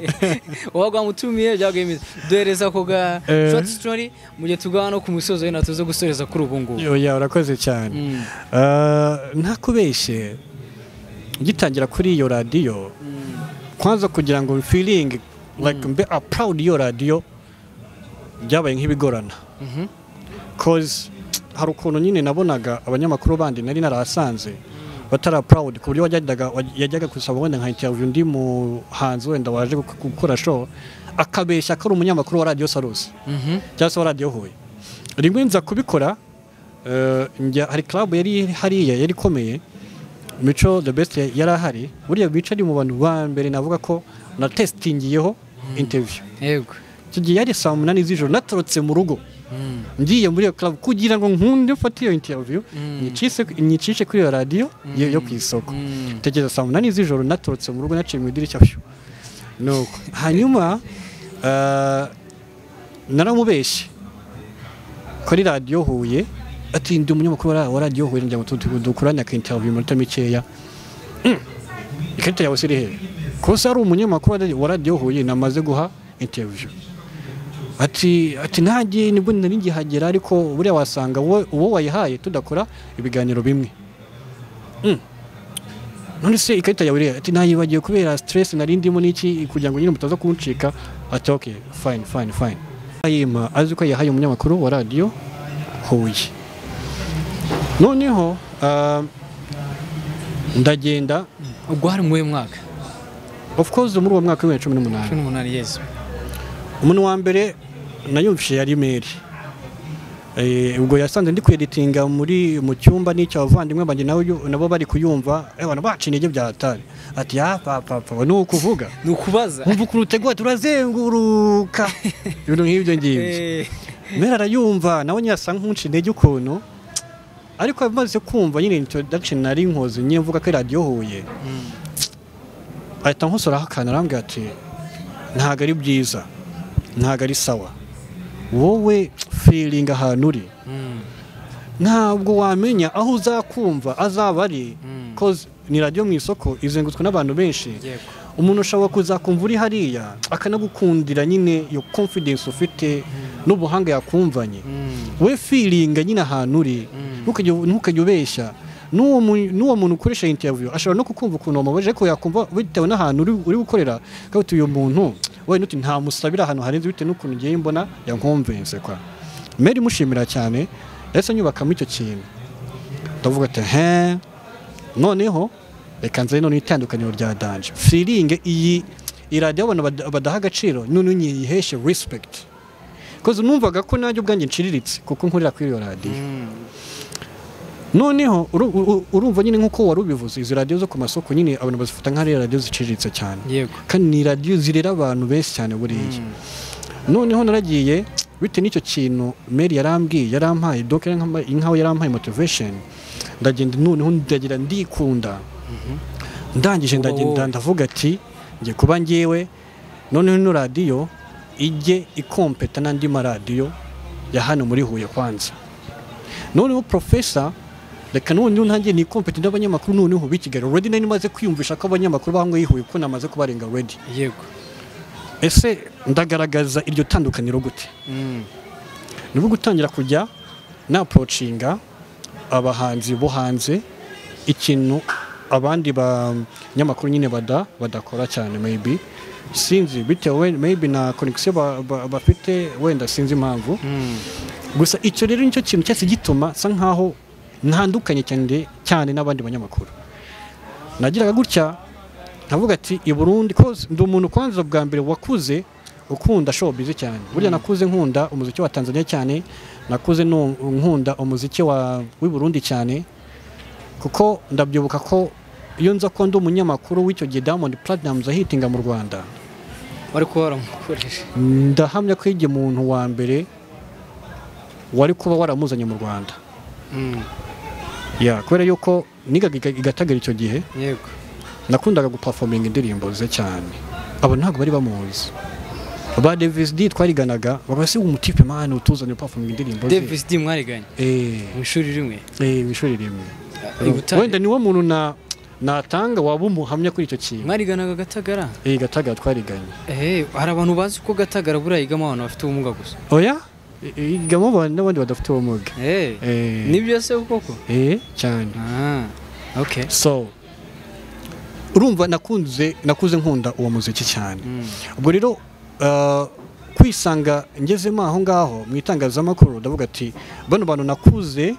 wabaga wamutumiye byaguye bimeze duhereza ako ga Eh. short story mu gihe tugana no ku musozo wenda tuze gusoreza kuri ubu ngubu oya urakoze cyane Ah, ntakubeshye ngitangira kuri iyo radiyo kwanza kugira ngo feeling like mbe a proud iyo radiyo byabaye nk'ibigorana cause hari ukuntu nyine nabonaga abanyamakuru bandi nari narahasanze batara proud ku buryo wajyaga waj- yajyaga gusaba wenda nka interview undi muhanzi wenda waje gu- gukora show akabeshya ko ari umunyamakuru wa radiyo sarusi cyangwa se wa radiyo huye rimwe nza kubikora eh, njya hari club yari iri hariya yari ikomeye mico the best ya- yari ahari buriya bica ari mu bantu ba mbere navuga ko na testingiyeho interview yego icyo gihe yari saa munani z'ijoro natorotse mu rugo ngiye muri iyo club kugira ngo nkunde mfate iyo interview nyicise- nyicishe kuri iyo radiyo yo yo ku isoko tekereza saa munani z'ijoro natorotse mu rugo naciye mu idirishya pyo nuko hanyuma eh, naramubeshye kuri radiyo huye ati ndi umunyamakuru wa ra- wa radiyo huye ngira ngo tu- tu- dukorane aka interview iminota mikeya Mm. ikarita yawe siri hehe kose ari umunyamakuru wa radio- wa radiyo huye namaze guha interview ati ati ntagiye nibwo nari ngihagera ariko buriya wasanga wowe- uwo wayihaye tudakora ibiganiro bimwe Mm. none se ikarita yawe irihe? ati nayibagiwe kubera stress nari ndimo n'iki kugira ngo nyine mutaza kuncika ati okay fine fine fine ayima azi ko yahaye umunyamakuru wa radiyo huye noneho ah, ndagenda ubwo hari mu w'uyu mwaka of course muri uwo mwaka w'ibihumbi cumi n'umunani cumi n'umunani yezu umuntu wa mbere nayumvishe yari meri Eh, ubwo yasanze ndi kweditinga muri mu cyumba n'icyo abavandimwe banjye nabo yu- nabo bari kuyumva eh, bana baca intege bya hatari ati ya papa papa ni ukuvuga ni ukubaza wumva ukuntu utegura turazenguruka ibintu nk'ibyo ngibyo Eh. mera arayumva nawe nyine asa nk'unca intege ukuntu ariko amaze kumva nyine introduction nari nkoze nyine mvuga ko ari radiyo huye ahita nkosoraho akantu arambwira ati ntabwo ari byiza ntabwo ari sawa wowe firinga ahantu uri ntabwo wamenya aho uzakumva azaba ari koze ni radiyo mu isoko izengurutswe n'abantu benshi Yego. umuntu ushobora kuzakumva uri hariya akanagukundira nyine iyo confidence ufite n'ubuhanga yakumvanye we firinga nyine ahantu uri ntukajye- ntukajye ubeshya n'uwo mu- n'uwo muntu ukoresha interview ashobora no kukumva ukuntu wamubaje ariko yakumva bitewe n'ahantu uri- uri gukorera kandi uti uyu muntu wenda uti nta musabira ahantu harenze bitewe n'ukuntu ngiye mbona yankumvense kwa meri imushimira cyane yahise anyubakamo icyo kintu ndavuga ati he noneho reka nze none itandukaniro rya danje firinge iyi iradiyo abantu bada- badaha agaciro none nyiyiheshe respect koze numvaga ko nanjye ubwanjye nciriritse kuko nkorera kuri iyo radiyo noneho uru- uru- urumva nyine nk'uko wari ubivuze izi radiyo zo ku masoko nyine abantu bazifata nk'aho ari radiyo ziciriritse cyane yego kandi ni radiyo zirera abantu benshi cyane buriya noneho naragiye bitewe n'icyo kintu meri yarambwiye yarampaye doka inkaho yarampaye motivation ndagenda noneho ndagira ndikunda ndangije Wowe, ndagenda wowe. ndavuga ati njye kuba ngewe noneho ino radiyo ijye ikompeta n'andi maradiyo ya hano muri huye kwanza noneho profesa reka noneho ntangiye ni kompeta n'abanyamakuru noneho b'i kigali already nari maze kwiyumvisha ko abanyamakuru baho ngaho i huye ko namaze kubarenga already yego ese ndagaragaza iryo tandukaniro gute Mm. nibwo gutangira kujya naporocinga abahanzi bo hanze ikintu abandi banyamakuru nyine bada badakora cyane maybe sinzi bitewe maybe na connection ba- ba- bafite wenda sinzi impamvu Mm. gusa icyo rero nicyo kintu cyose gituma sa nkaho ntandukanye cyane cyane n'abandi banyamakuru nagiraga gutya nkavuga ati i Burundi ko ndi umuntu kwanza bwa mbere wakuze ukunda showbiz cyane burya nakuze nkunda umuziki wa Tanzania cyane nakuze nu- nkunda umuziki wa w'i Burundi cyane kuko ndabyibuka ko iyo nza ko ndi umunyamakuru w'icyo gihe Diamond Platnumz ahitinga mu Rwanda bari kuba waramukoresha ndahamya ko igihe umuntu wa mbere wari kuba waramuzanye mu Rwanda Mm. ya kubera yuko nigaga iga- igatagara icyo gihe yego nakundaga gupafominga indirimbo ze cyane abo ntabwo bari bamuzi ba Davis D twariganaga bagasi umutipe mani utuzanye gupafominga indirimbo ze davis d mwariganye eh mu ishuri rimwe eh mu ishuri rimwe I Butare. wenda niwo muntu na natanga waba umuhamya kuri icyo kintu mwariganaga gatagara eh gatagara twariganye Eh, hari abantu bazi ko gatagara buriya yigamo abantu bafite ubumuga gusa oya igamo abantu n'abandi badafite ubumuga Eh, eh nibyo se koko eh cyane Ah, okay so urumva nakunze nakuze nkunda uwo muziki cyane Mm. ubwo rero uh, kwisanga ngezemo aho ngaho mu itangazamakuru ndavuga ati bano bantu nakuze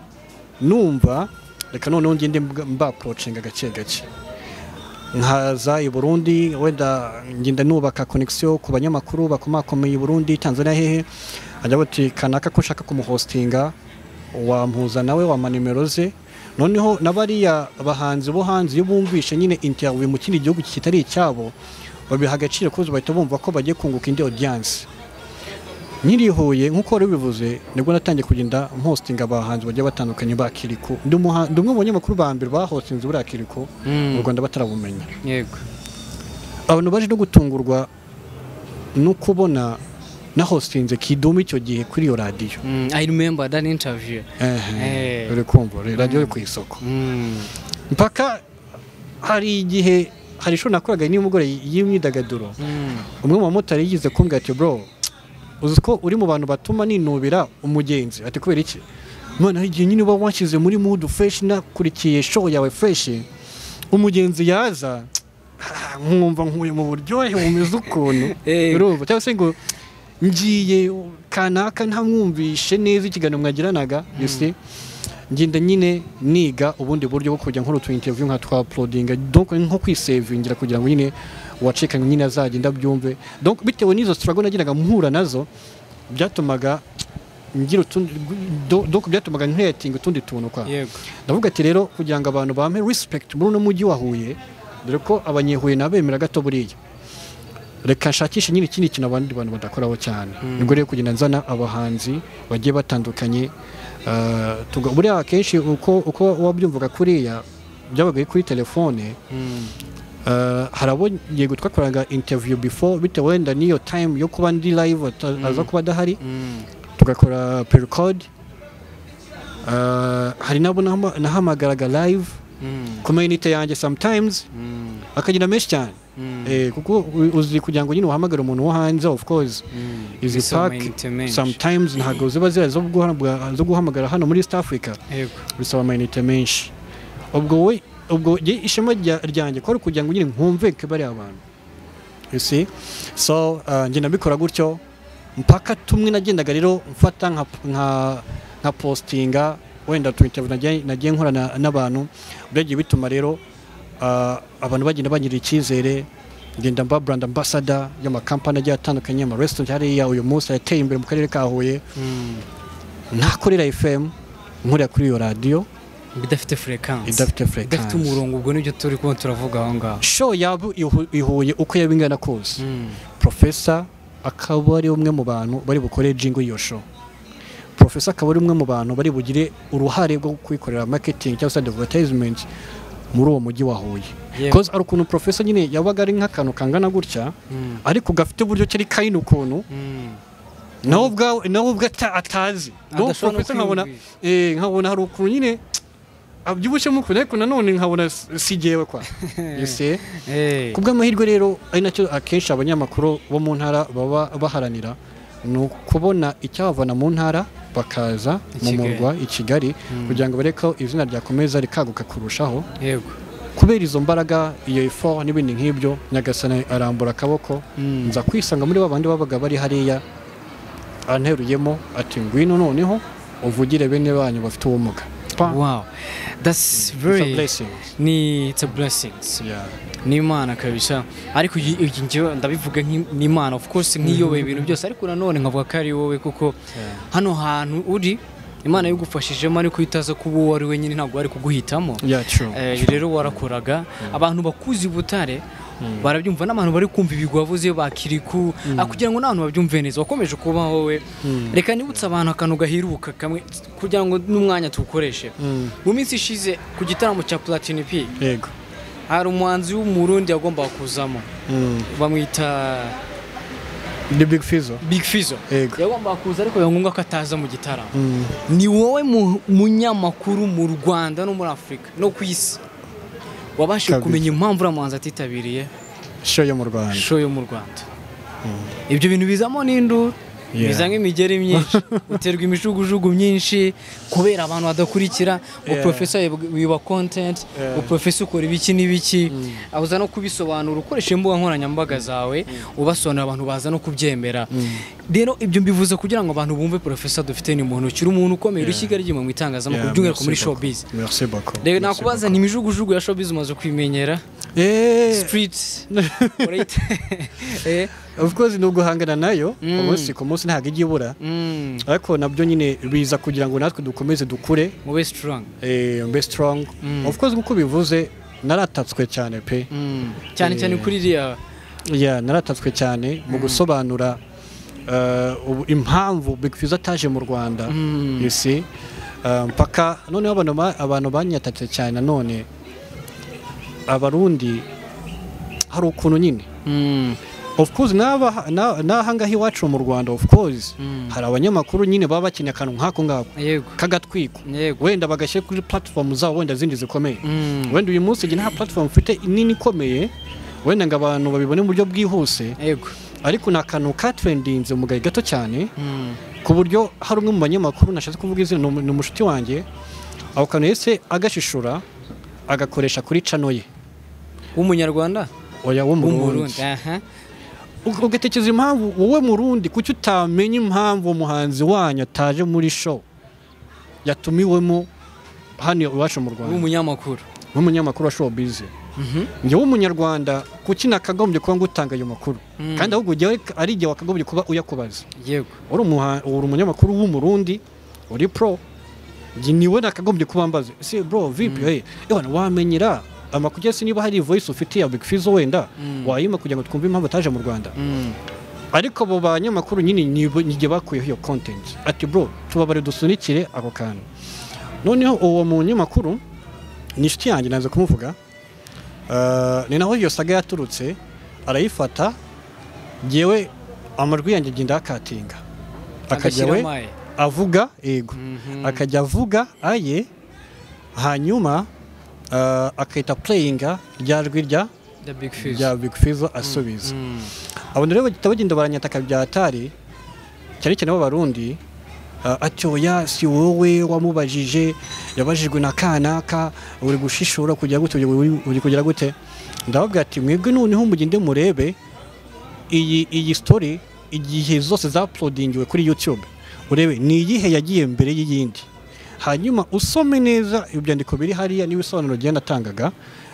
numva reka noneho ngende mbwa- mbaprocinga gake gake nkaza i burundi wenda ngenda nubaka connection ku banyamakuru bakomakomeye i burundi tanzania hehe ajya bati kanaka ko nshaka kumuhostinga wampuza nawe wampa nimero ze noneho na bariya bahanzi bo hanze iyo bumvishe nyine interview mu kindi gihugu kitari icyabo babiha agaciro kuko bahita bumva ko bagiye kunguka indi audience nkiri i huye nk'uko wari ubivuze nibwo natangiye kugenda mpostinga abahanzi bagiye batandukanye ba kiriko ndi umuha- ndi umwe mu banyamakuru ba mbere bahostinze buriya kiriko Mm. mu rwanda batarabumenya yego abantu baje no gutungurwa no kubona nahostinze kidumu icyo gihe kuri iyo radiyo Mm, i remember that interview ehe Eh. uri kumva uri- radiyo iri ku isoko Mm. mpaka hari igihe hari ishuri nakoraga nimugore y'imyidagaduro Mm. umwe mu bamotari yigize kumbwira ati bro uzi ko uri mu bantu batuma ninubira umugenzi ati kubera iki none hari igihe nyine uba washyize muri mood fresh nakurikiye show yawe fresh umugenzi yaza ah, nkumva nkuye mu buryohe bumeze ukuntu Eh. urumva cyangwa se ngo ngiye kanaka ntamwumvishe neza ikiganiro mwagiranaga you see ngenda nyine niga ubundi buryo bwo kujya nkora utu interview nka twa uploadinga donc nko kwisevingira kugira ngo nyine uwacikanywe nyine azagenda abyumve donc bitewe n'izo struggle nagiraga mpura nazo byatumaga ngira utundi do- donc byatumaga nkreatinga utundi tuntu kwa yego ndavuga ati rero kugira ngo abantu bampe respect muri uno mujyi wa Huye dore ko abanyehuye nabemera gato buriya reka nshakishe nyine ikindi kintu abandi bantu badakoraho cyane nibwo rero kugenda nzana abahanzi bagiye batandukanye ah, tuga- buriya akenshi uko uko wabyumvaga kuriya byabaga ari kuri telefone Mm. Uh, hari abo yego twakoraga interview before bitewe wenda n'iyo time yo kuba ndi live ata- aza kuba adahari tugakora pre-record Uh, hari nabo nahama- nahamagaraga live ku mainite yanjye sometimes akagira menshi cyane Eh, kuko u- uzi kugira ngo nyine uhamagare umuntu wo hanze of course izi Izo pack mayinite menshi. sometimes ntabwo ziba zihari zo guhamagara- zo guhamagara hano muri east africa Yego. bisaba amayinite menshi ubwo we ubwo njye ishema rya- ryanjye ko ari ukugira ngo nyine nkumveke bariya bantu You see? so uh, njye nabikora gutyo mpaka tumwe nagendaga rero mfata nka, nka, nka postinga wenda tu interview nagiye, nagiye nkorana n'abantu byagiye bituma rero uh, abantu bagenda bagirira icyizere ngenda mba brand ambassador y'amakampani agiye atandukanye ama restaurant hariya uyu munsi yateye imbere mu karere ka Huye ntakorera FM nkorera kuri iyo radiyo bidafite frequency idafite idafite frequency umurongo ubwo nibyo turi kuba turavuga aho ngaho show yabo ihu- ihuye uko yaba ingana kose profesa akaba ari umwe mu bantu bari bukore jingo iyo show profesa akaba ari umwe mu bantu bari bugire uruhare rwo kwikorera marketing cyangwa se advertisement muri uwo mujyi wa Huye Yewe. because ari ukuntu profesa nyine yabaga ari nk'akantu kangana gutya ariko gafite uburyo cyari kayina ukuntu nawe ubwawe nawe ubwe ata- atazi nawe Adashobora profesa nkabona kwiyumvisha. eh, nkabona hari ukuntu nyine abyibushyemo ukuntu ariko nanone nkabona si- si jyewe kwa You see? Eh. kubw'amahirwe rero ari nacyo akenshi abanyamakuru bo mu ntara baba baharanira ni ukubona icyabavana mu ntara bakaza I mu Kigali. murwa i kigali kugira ngo bareke ko izina ryakomeza rikaguka kurushaho yego kubera izo mbaraga iyo effort n'ibindi nk'ibyo nyagasani arambura akaboko nza kwisanga muri ba bandi babaga bari hariya anteruyemo ati ngwino noneho uvugire bene banyu bafite ubumuga Pa. wow It's that's a very blessing. ni it's a blessings Yeah. ni imana kabisa ariko iyi- iyi njyewe ndabivuga nk'i- ni imana of course nk'iyobeye ibintu byose ariko nanone nkavuga ko ari wowe kuko hano hantu uri imana yagufashijemo ariko itaza kuba uwo ari we nyine ntabwo ari kuguhitamo Yeah, true. Eh, rero warakoraga abantu bakuzi ubutare barabyumva n'abantu bari kumva ibigwi wavuze bakiriku ah, kugira ngo n'abantu babyumve neza wakomeje kuba wowe reka nibutse abantu akantu gaheruka kamwe kugira ngo n'umwanya tuwukoreshe mu minsi ishize ku gitaramo cya platini p Yego. hari umuhanzi w'umurundi yagombaga kuzamo Mm. bamwita The big fizzle. big fizo Yego. yagombaga kuza ariko biba ngombwa ko ataza mu gitaramo Mm. ni wowe mu- munyamakuru mu rwanda no muri afurika no ku isi wabashije Kabiri. kumenya impamvu uriya muhanzi atitabiriye show yo mu rwanda show yo mu rwanda ibyo bintu bizamo n'induru Yeah. bizamo imigeri myinshi uterwa imijugujugu myinshi kubera abantu badakurikira Yeah. uprofesa wiba content Yeah. uprofesa ukora ibiki n'ibiki uza no kubisobanura ukoresha imbuga nkoranyambaga zawe ubasobanurira abantu baza no kubyemera rero ibyo mbivuze kugira ngo abantu bumve profesa dufite ni muntu ukiri umuntu ukomeye urishyiga ry'inyuma mu itangazamakuru Yeah, by'umwihariko muri merci showbiz beaucoup. Merci beaucoup. rero Merci nakubaza ni imijugujugu ya showbiz umaze kwimenyera beaucoup. Eh, street urayita eh of course ni uguhangana nayo umunsi ku munsi ntabwo ijya ibura Mm, ariko nabyo nyine biza kugira ngo natwe dukomeze dukure mube strong eh, mbe strong of course nk'uko bivuze naratatswe cyane pe Mm, cyane cyane Eh. kuri iriya yeah, naratatswe cyane mu gusobanura uh, ubu- impamvu Big Fizzo ataje mu rwanda you see Uh, mpaka noneho abantu ba- abantu banyatatse cyane nanone abarundi hari ukuntu nyine Mm, of course n'aba na- n'ahangaha iwacu mu rwanda of course Mm. hari abanyamakuru nyine baba bakeneye akantu nk'ako ngako yego kagatwiko yego wenda bagashyira kuri platform zabo wenda zindi zikomeye Mm, wenda uyu munsi njye nta platform mfite nini ikomeye wenda ngo abantu babibone mu buryo bwihuse yego ariko ni akantu katrendinze mu gahe gato cyane Mm, ku buryo hari umwe mu banyamakuru nashatse kuvuga izina ni umu- ni umushuti wanjye ako kantu yahise agashishura agakoresha kuri cano ye w'umunyarwanda oya wo mu w'umurundi Burundi. aha Ug- ugatekereza impamvu wowe murundi kuki utamenya impamvu umuhanzi wanyu ataje muri show yatumiwemo hano iwacu mu rwanda w'umunyamakuru nk'umunyamakuru wa showbiz Mhm. njye w'umunyarwanda kuki nakagombye kuba ngutanga ayo makuru Mm. kandi ahubwo ujya ari- ari igihe wakagombye kuba uyakubaza yego uri umuha- uri umunyamakuru w'umurundi uri pro njye niwe nakagombye kuba mbaza se bro vipi hey, ewana wamenyera amakuru cyangwa se niba hari voice ufite ya big fizzo wenda wayima kugira ngo twumve impamvu ataje mu rwanda Mm, ariko abo banyamakuru nyine nibo- nige bakuyeho iyo content ati bro tubabare dusunikire ako kantu noneho uwo munyamakuru ni inshuti yanjye naza kumuvuga Ah, ni naho iyo saga yaturutse arayifata yewe amajwi yanjye agenda ayakatinga akajya agashyiraho we amaye avuga yego Mhm. akajya avuga aye hanyuma ah, akahita pureyinga rya rwi rya the big rya fish big fizo asubiza abantu rero bagita bagenda baranyataka bya atari cyane cyane b'abarundi uh, ati oya si wowe wamubajije yabajijwe na kanaka uri gushishura kugira gute uri uri kugira gute ndababwira ati mwebwe noneho mugende murebe iyi iyi story igihe zose zaplodingiwe kuri youtube urebe ni iyihe yagiye mbere y'iyindi hanyuma usome neza ibyandiko biri hariya n'ibisobanuro genda atangaga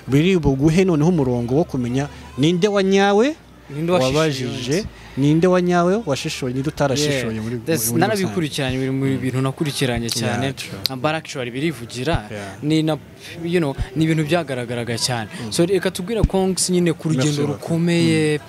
biri buguhe noneho umurongo wo kumenya ninde wa nyawe ninde wabajije ninde wa nyawe washishoye ninde utarashishoye muri muri- muri rusange. narabikurikiranye biri mu bintu nakurikiranye cyane Yeah, true. baractually birivugira Yeah. ni na you know ni ibintu byagaragaraga cyane so reka tubwire kongs nyine ku rugendo Merci, rukomeye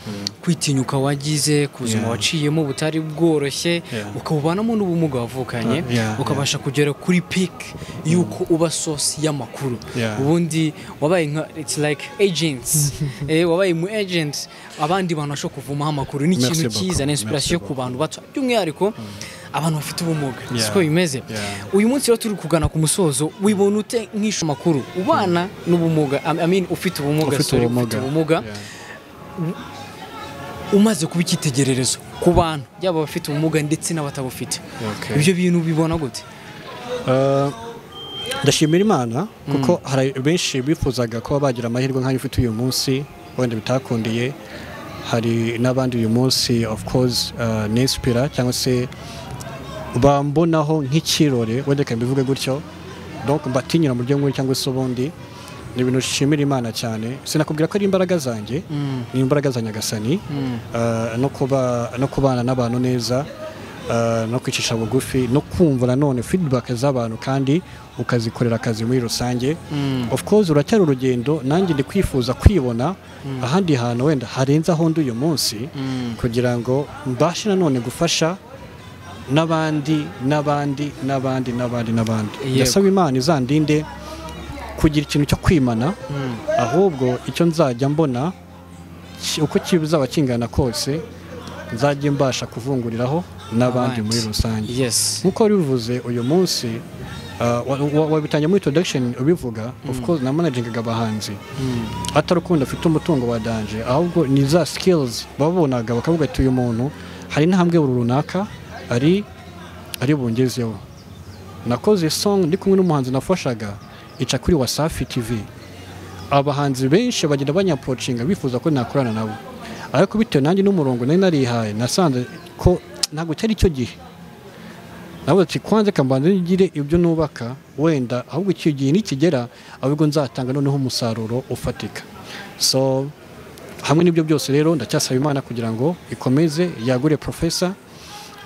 kwitinyuka wagize ku buzima Yeah. waciyemo butari bworoshye Yeah. ukabubanamo n'ubumuga wavukanye Uh, yeah, ukabasha kugera kuri peak y'uko uba source y'amakuru Yeah. ubundi wabaye nka it's like agents eh, wabaye mu agent abandi bantu bashobora kuvumaho amakuru ni Merci ikintu beaucoup. cyiza na Merci inspiration ku beaucoup. bantu bato by'umwihariko abantu bafite ubumuga Yeah. siko bimeze Yeah. uyu munsi rero turi kugana ku musozo wibona ute nk'isho amakuru ubana n'ubumuga I- I mean, ufite ubumuga ufite sorry, ubumuga Yeah. umaze kuba icyitegererezo ku bantu yaba abafite ubumuga ndetse n'abatabufite Okay. ibyo bintu bibona gute Uh, ndashimira imana kuko hari benshi bifuzaga kuba bagira amahirwe nk'ayo ufite uyu munsi wenda bitakundiye hari n'abandi uyu munsi of course uh, nispira cyangwa se bambonaho nk'ikirore wenda reka mbivuge gutyo donc mbatinyura mu buryo nk'ubu cyangwa se ubundi ni ibintu nshimira imana cyane sinakubwira ko ari imbaraga zanjye ni imbaraga za nyagasani Uh, no kuba no kubana n'abantu neza uh, no kwicisha bugufi no kumva nanone feedback z'abantu kandi ukazikorera akazi muri rusange of course uracyari urugendo nanjye ndi kwifuza kwibona ahandi hantu wenda harenze aho ndi uyu munsi kugira ngo mbashe nanone gufasha n'abandi n'abandi n'abandi n'abandi n'abandi Yego. ndasaba imana izandinde kugira ikintu cyo kwimana ahubwo icyo nzajya mbona ki- uko kizaba kingana kose nzajya mbasha kuvunguriraho n'abandi muri rusange yes nk'uko wari bivuze uyu munsi uh, wa- wa- wabitangiye muri introduction ubivuga of course na managingaga abahanzi atari uko wenda afite umutungo wa danje ahubwo ni za skills babonaga bakavuga ati uyu muntu hari intambwe buri runaka ari ari bungezeho nakoze song ndi kumwe n'umuhanzi nafashaga ica kuri wasafi tv abahanzi benshi bagenda banyapocinga bifuza ko nakorana nabo ariko bitewe nanjye n'umurongo nari narihaye nasanze ko ntabwo cyari cyo gihe nawe ati kwanze kambanza ngire ibyo nubaka wenda ahubwo icyo gihe nikigera ahubwo nzatanga noneho umusaruro ufatika so hamwe n'ibyo byose rero ndacyasaba imana kugira ngo ikomeze yagure profesa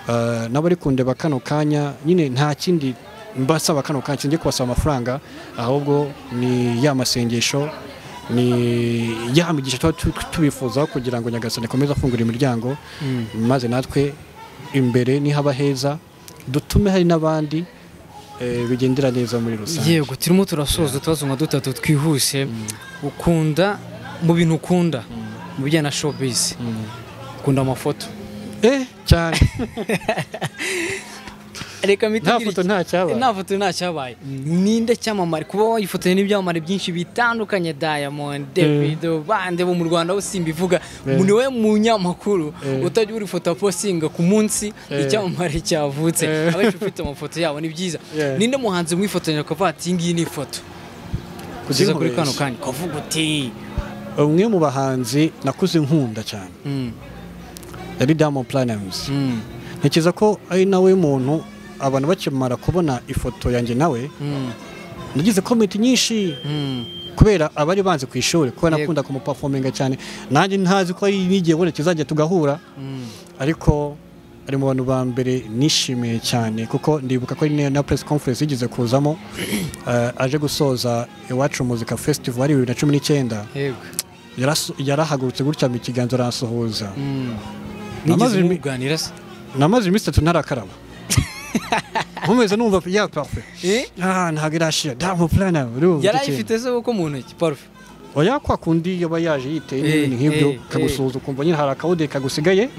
Uh, n'abari kundeba kano kanya nyine nta kindi mbasaba kano kanya kijya kubasaba amafaranga ahubwo ni ya masengesho ni ya migisha tuba tu- tubifuzaho kugira ngo nyagasani akomeze afungura imiryango maze natwe imbere nihaba heza dutume hari n'abandi eh, bigendera neza muri rusange yego turimo turasoza utubazo nka dutatu twihuse ukunda mu bintu ukunda mu bijyanye na showbiz ukunda amafoto eh cyane reka nta mpite foto nta cyaba nta foto nta cyabaye ninde cyamamare kuba wayifotoye n'ibyamamare byinshi bitandukanye Diamond Davido bande bo mu Rwanda bose simbivuga Eh. ni we munyamakuru Eh. utajya uri foto apostinga ku munsi Eh. icyamamare cyavutse Eh. abenshi ufite amafoto yabo ni byiza Yeah. ninde muhanzi mwifotoje akavuga ati iyi ngiyi ni ifoto kugeza kuri kano kanya ukavuga uti umwe mu bahanzi nakuze nkunda cyane Mm, yari Diamond Platnumz mm, ntekereza ko ari nawe muntu abantu bakimara kubona ifoto yanjye nawe mm, nagize komenti nyinshi mm. kubera abari banze ku ishuri kubera Yego. nakunda kumupafominga cyane nanjye ntazi ko ari n'igihe wenda tuzajya tugahura ariko ari mu bantu ba mbere nishimiye cyane kuko ndibuka ko ari na- na press conference yigeze kuzamo eh, aje gusoza iwacu muzika festival ari bibiri na cumi n'icyenda yego Yarasu- yarahagurutse gutya mu kiganza arasuhuza Mm. Amaze nigeze imi- muganira se namaze iminsi itatu ntarakaraba nkomeza numva ya parfe Eh? Ah, ntabwo irashira damu purana urumva yari ayifite se kuko mu ntoki parufe oya kwa kundi yaba yaje yiteye n'ibintu Eh, nk'ibyo eh, kagusuhuza ukumva nyine hari akawude kagusigaye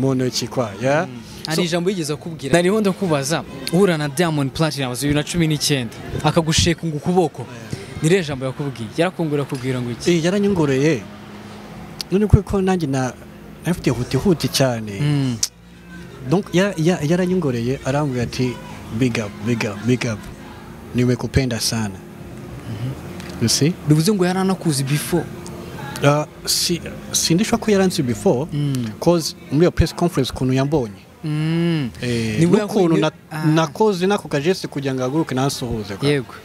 mu ntoki kwa ya hari ijambo yigeze akubwira ndariho ndakubaza uhura na diamond platinum bibiri na cumi n'icyenda akagusheka ngo ukuboko nire jambo yakubwiye yarakungura akubwira ngo iki Eh, yaranyongoreye none kuri ko nanjye na nafite huti huti cyane Mm. donc ya- ya- yaranyongoreye arambwira ati big up big up big up nimekupenda sana you see bivuze ngo yaranakuzi before Uh, si sindishwa ko yaranzi before cause muri iyo press conference ukuntu yambonye Mm. Eh, Ni we n'ukuntu yahuye- na- Ah. nakoze nako kajeste kugira ngo ahaguruke nansuhuze kwa. yego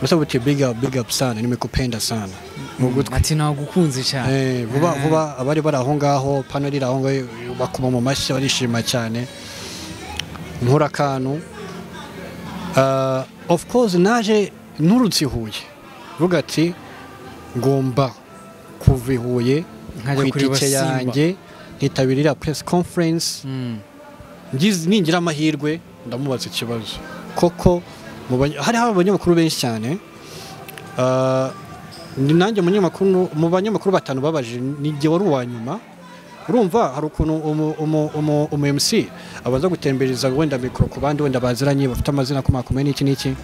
gusa buti big up big up sana nimekupenda sana mu gutwi ati nagukunze cyane Eh, vuba vuba abari bari aho ngaho panel iri aho ngaho bakoma mu mashyi barishima cyane nkora akantu Ah, of course naje nturutse i huye ruga ati ngomba kuva i huye Nkajya ku kureba itike Simba. yanjye nkitabirira press conference Mm. ngize- ningira amahirwe ndamubaza ikibazo koko mu banya- hari hari abanyamakuru benshi cyane Ah, ni nanjye umunyamakuru mu banyamakuru batanu babaje nijye wari uwa nyuma urumva hari ukuntu umu- umu- umu- umu MC abanza gutembereza wenda mikoro ku bandi wenda baziranye bafite amazina akomakomeye n'iki n'iki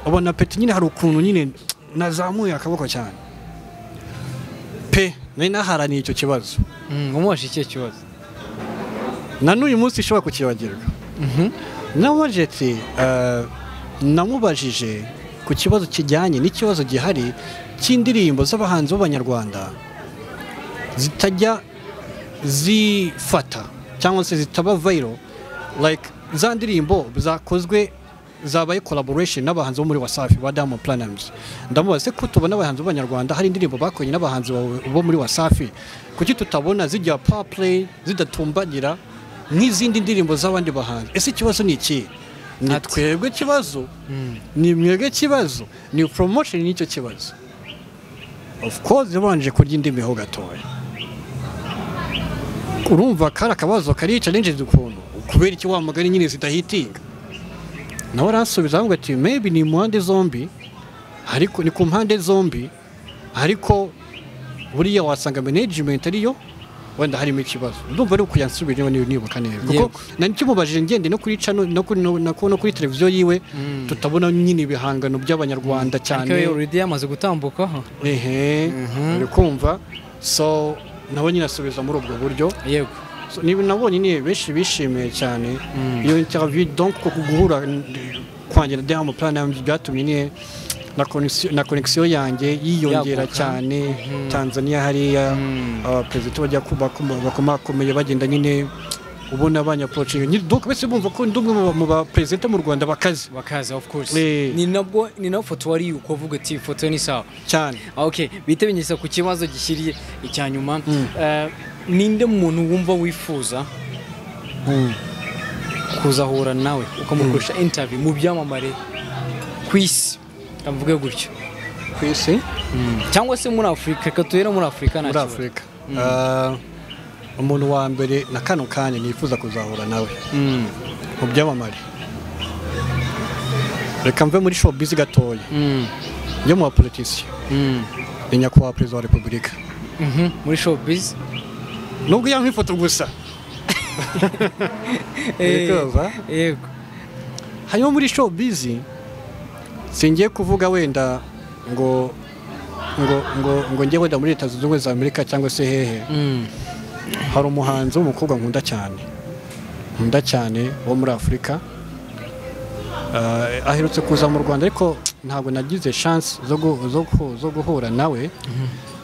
ubona peti nyine hari ukuntu nyine nazamuye akaboko cyane pe nari naharaniye icyo kibazo Mm, umubasha ikihe kibazo na n'uyu munsi ishobora kukibagirwa namubajije ati eh, namubajije ku kibazo kijyanye n'ikibazo gihari cy'indirimbo z'abahanzi b'abanyarwanda zitajya zifata cyangwa se zitaba vayiro like za ndirimbo zakozwe zabaye collaboration n'abahanzi bo muri wasafi ba Diamond Platnumz ndamubaza se ko tubona abahanzi b'abanyarwanda hari indirimbo bakoranye n'abahanzi bo- bo muri wasafi kuki tutabona zijya power play zidatumbagira n'izindi ndirimbo z'abandi bahanzi ese ikibazo ni iki ni Ati. twebwe kibazo ni mwebwe kibazo ni promotion y'icyo kibazo of course yabanje kurya indimi ho gatoya urumva kari akabazo kari challenge ukuntu kubera iki wa mugani nyine zidahitinga nawe aransubiza avuga ati maybe ni mu mpande zombi ariko ni ku mpande zombi ariko buriya wasanga management ariyo wenda harimo ikibazo ndumva ari ukuyansubira niba niba nibuka neza kuko Yego. nari kimubajije ngende no kuri channel no kuri no, no, no kuri televiziyo yiwe tutabona nyine ibihangano by'abanyarwanda cyane ariko we already yamaze gutambukaho ehe uri kumva so nawe nyine asubiza muri ubwo buryo yego So, ni nabonye ni benshi bishimiye cyane iyo interview donc ko guhura n- kwanjye na Diamond Platnumz byatumye nyine na connexion na connexion yanjye yiyongera Yaguka. cyane Tanzania hariya Mm. abaperezida bajya kuba bakomakomeye bagenda nyine ubona abanyapolitiki nyine donc bese bumva ko ndi umwe mu ba- mu baperezida mu Rwanda bakaze bakaza of course Eh. ni nabwo ni nawe foto wari ukavuga ati foto ni sawa cyane Ah, ok bitebinyuza ku kibazo gishyiriye icya nyuma Eh, ninde muntu wumva wifuza kuzahura nawe ukamukoresha interview mu byamamare ku isi ndavuga gutyo ku isi cyangwa se muri afurika reka tubere muri afurika nta muri kibazo. afurika Ah, umuntu wa mbere na kano kanya nifuza kuzahura nawe Mm, mu byamamare reka mve muri showbiz gatoya mm, njye mu bapolitisiye mm. ni nyakubahwa perezida wa repubulika Mhm, muri showbiz nubwo yankwa ifoto gusa Eh, Urikoza? yego hanyuma muri showbiz singiye kuvuga wenda ngo ngo ngo ngo njye wenda muri leta zunze ubumwe za amerika cyangwa se hehe Mm, hari umuhanzi w'umukobwa nkunda cyane nkunda cyane wo muri afurika Ah, aherutse kuza mu rwanda ariko ntabwo nagize chance zo gu- zo gu- zo guhura nawe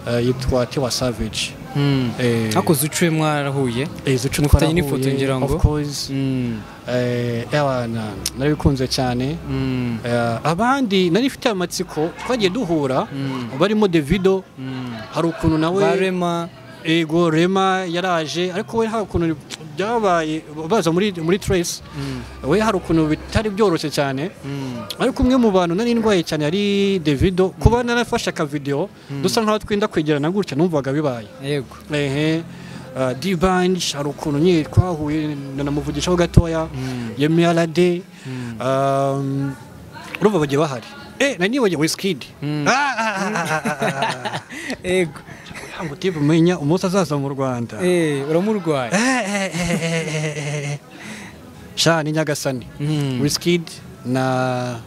Ah, yitwa tiwa savage mm. Eh, hakoze ucuye mwarahuye eh, izo nshuti mufitanye n'ifoto twarahuye, ngira ngo? of course Mm, Eh, ewa, na- narabikunze cyane mm, Eh, abandi nari mfite amatsiko twagiye duhura barimo davido mm. hari ukuntu nawe barema ego rema yaraje ariko we hari ukuntu byabaye baza muri muri trace we hari ukuntu bitari byoroshye cyane Mm. ariko umwe mu bantu nari ndwaye cyane yari davido kuba narafashe akavidewo dusa nkaho twenda kwegerana gutya numvaga bibaye yego ehe uh, dibanj hari ukuntu nyine twahuye nanamuvugishaho gatoya yemerade urumva bagiye bahari eh nari nibagiwe wisikidi ego ngo tibu menya umunsi azaza mu rwanda eh uramurwaye sha ni nyagasani Mm. wisikidi na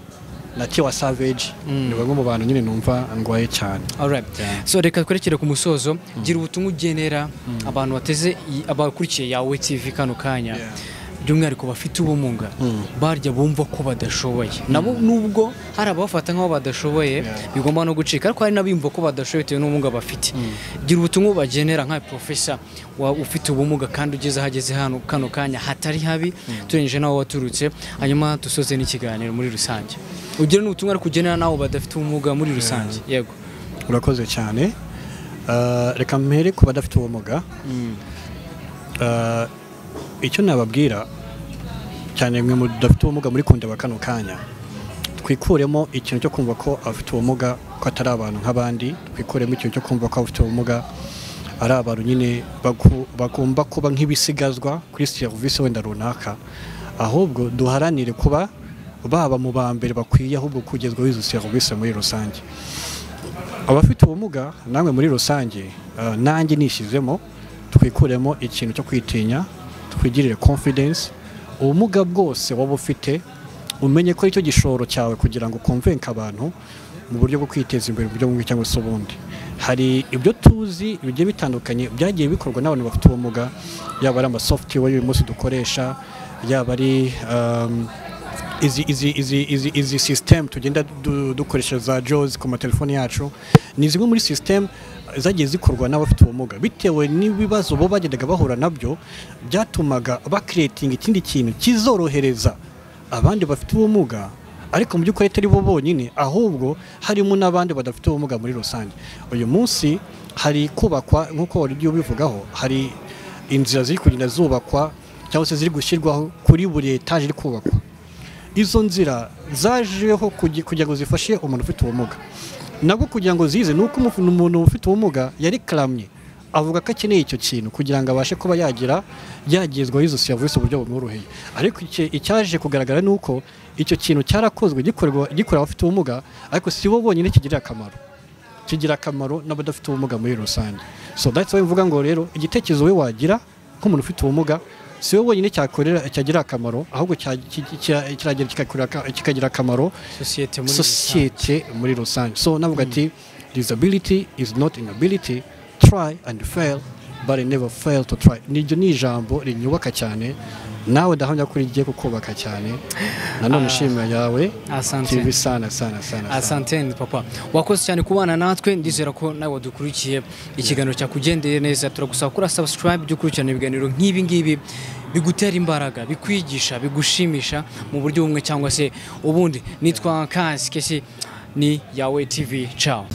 na tiwa savage ni bamwe mu bantu nyine numva ndwaye cyane Alright. Yeah. So reka twerekere ku musozo gira ubutumwa ugenera abantu bateze i- abakurikiye yawe TV kano kanya Yeah. by'umwihariko bafite ubumuga barya bumva ko badashoboye nabo nubwo hari ababafata nk'aho badashoboye Yeah. bigomba no gucika ariko hari n'abiyumva ko badashoboye bitewe n'ubumuga bafite gira ubutumwa bagenera nka profesa wa ufite ubumuga kandi ugeze ahageze hano kano kanya hatari habi turengeje n'aho waturutse hanyuma dusoze n'ikiganiro muri rusange ugira n'ubutumwa ariko ugenera n'abo badafite ubumuga muri rusange yego urakoze cyane Ah, reka mpere ku badafite ubumuga Ah, icyo nababwira cyane mwe mudafite ubumuga muri kundeba kano kanya twikuremo ikintu cyo kumva ko abafite ubumuga ko atari abantu nk'abandi twikuremo ikintu cyo kumva ko abafite ubumuga ari abantu nyine baku- bagomba kuba nk'ibisigazwa kuri serivisi wenda runaka ahubwo duharanire kuba baba mu ba mbere bakwiye ahubwo kugezwaho izo serivisi muri rusange abafite ubumuga namwe muri rusange eh, nanjye nishyizemo twikuremo ikintu cyo kwitinya twigirire confidence ubumuga bwose waba ufite umenye ko aricyo gishoro cyawe kugira ngo ukonvenke abantu mu buryo bwo kwiteza imbere mu buryo bumwe cyangwa se ubundi hari ibyo tuzi bigiye bitandukanye byagiye bikorwa n'abantu bafite ubumuga yaba ari amasoftware y'uyu munsi dukoresha yaba ari um, izi izi izi izi izi system tugenda du- dukoresha za jaws ku matelefoni yacu ni zimwe muri system zagiye zikorwa n'abafite ubumuga bitewe n'ibibazo bo bagendaga bahura nabyo byatumaga bakiretinga ikindi kintu kizorohereza abandi bafite ubumuga ariko mu by'ukuri atari bo bonyine ahubwo harimo n'abandi badafite ubumuga muri rusange uyu munsi hari kubakwa nk'uko wari ugiye ubivugaho hari inzira ziri kugenda zubakwa cyangwa se ziri gushyirwaho kuri buri etaje iri kubakwa izo nzira zajeho kugi- kugira ngo zifashe umuntu ufite ubumuga nabwo kugira ngo zize ni uko umufu- umuntu ufite ubumuga yarikaramye avuga ko akeneye icyo kintu kugira ngo abashe kuba yagira yagezwaho izo serivisi uburyo bumworoheye ariko icya- icyaje kugaragara ni uko icyo kintu cyarakozwe gikorwa- gikorera abafite ubumuga ariko si bo bonyine kigirira akamaro kigira akamaro n'abadafite ubumuga muri rusange so that's why mvuga ngo rero igitekerezo we wagira nk'umuntu ufite ubumuga si we wenyine cyakorera cyagira akamaro ahubwo cya- ki- ki- kiragera kigakorera aka- kikagira akamaro sosiyete muri sosiyete muri rusange so navuga ati disability is not inability try and fail but never fail to try niryo ni ijambo rinyubaka cyane nawe ndahamya ko rigiye kukubaka cyane nanone nshimira yawe asante TV sana sana sana sana asante ni papa wakoze cyane kubana natwe ndizera ko nawe wadukurikiye ikiganiro cyakugendeye neza turagusaba kuri subscribe jya ukurikirana ibiganiro nk'ibi ngibi bigutera imbaraga bikwigisha bigushimisha mu buryo bumwe cyangwa se ubundi nitwa kasi kesi ni yawe tv ciao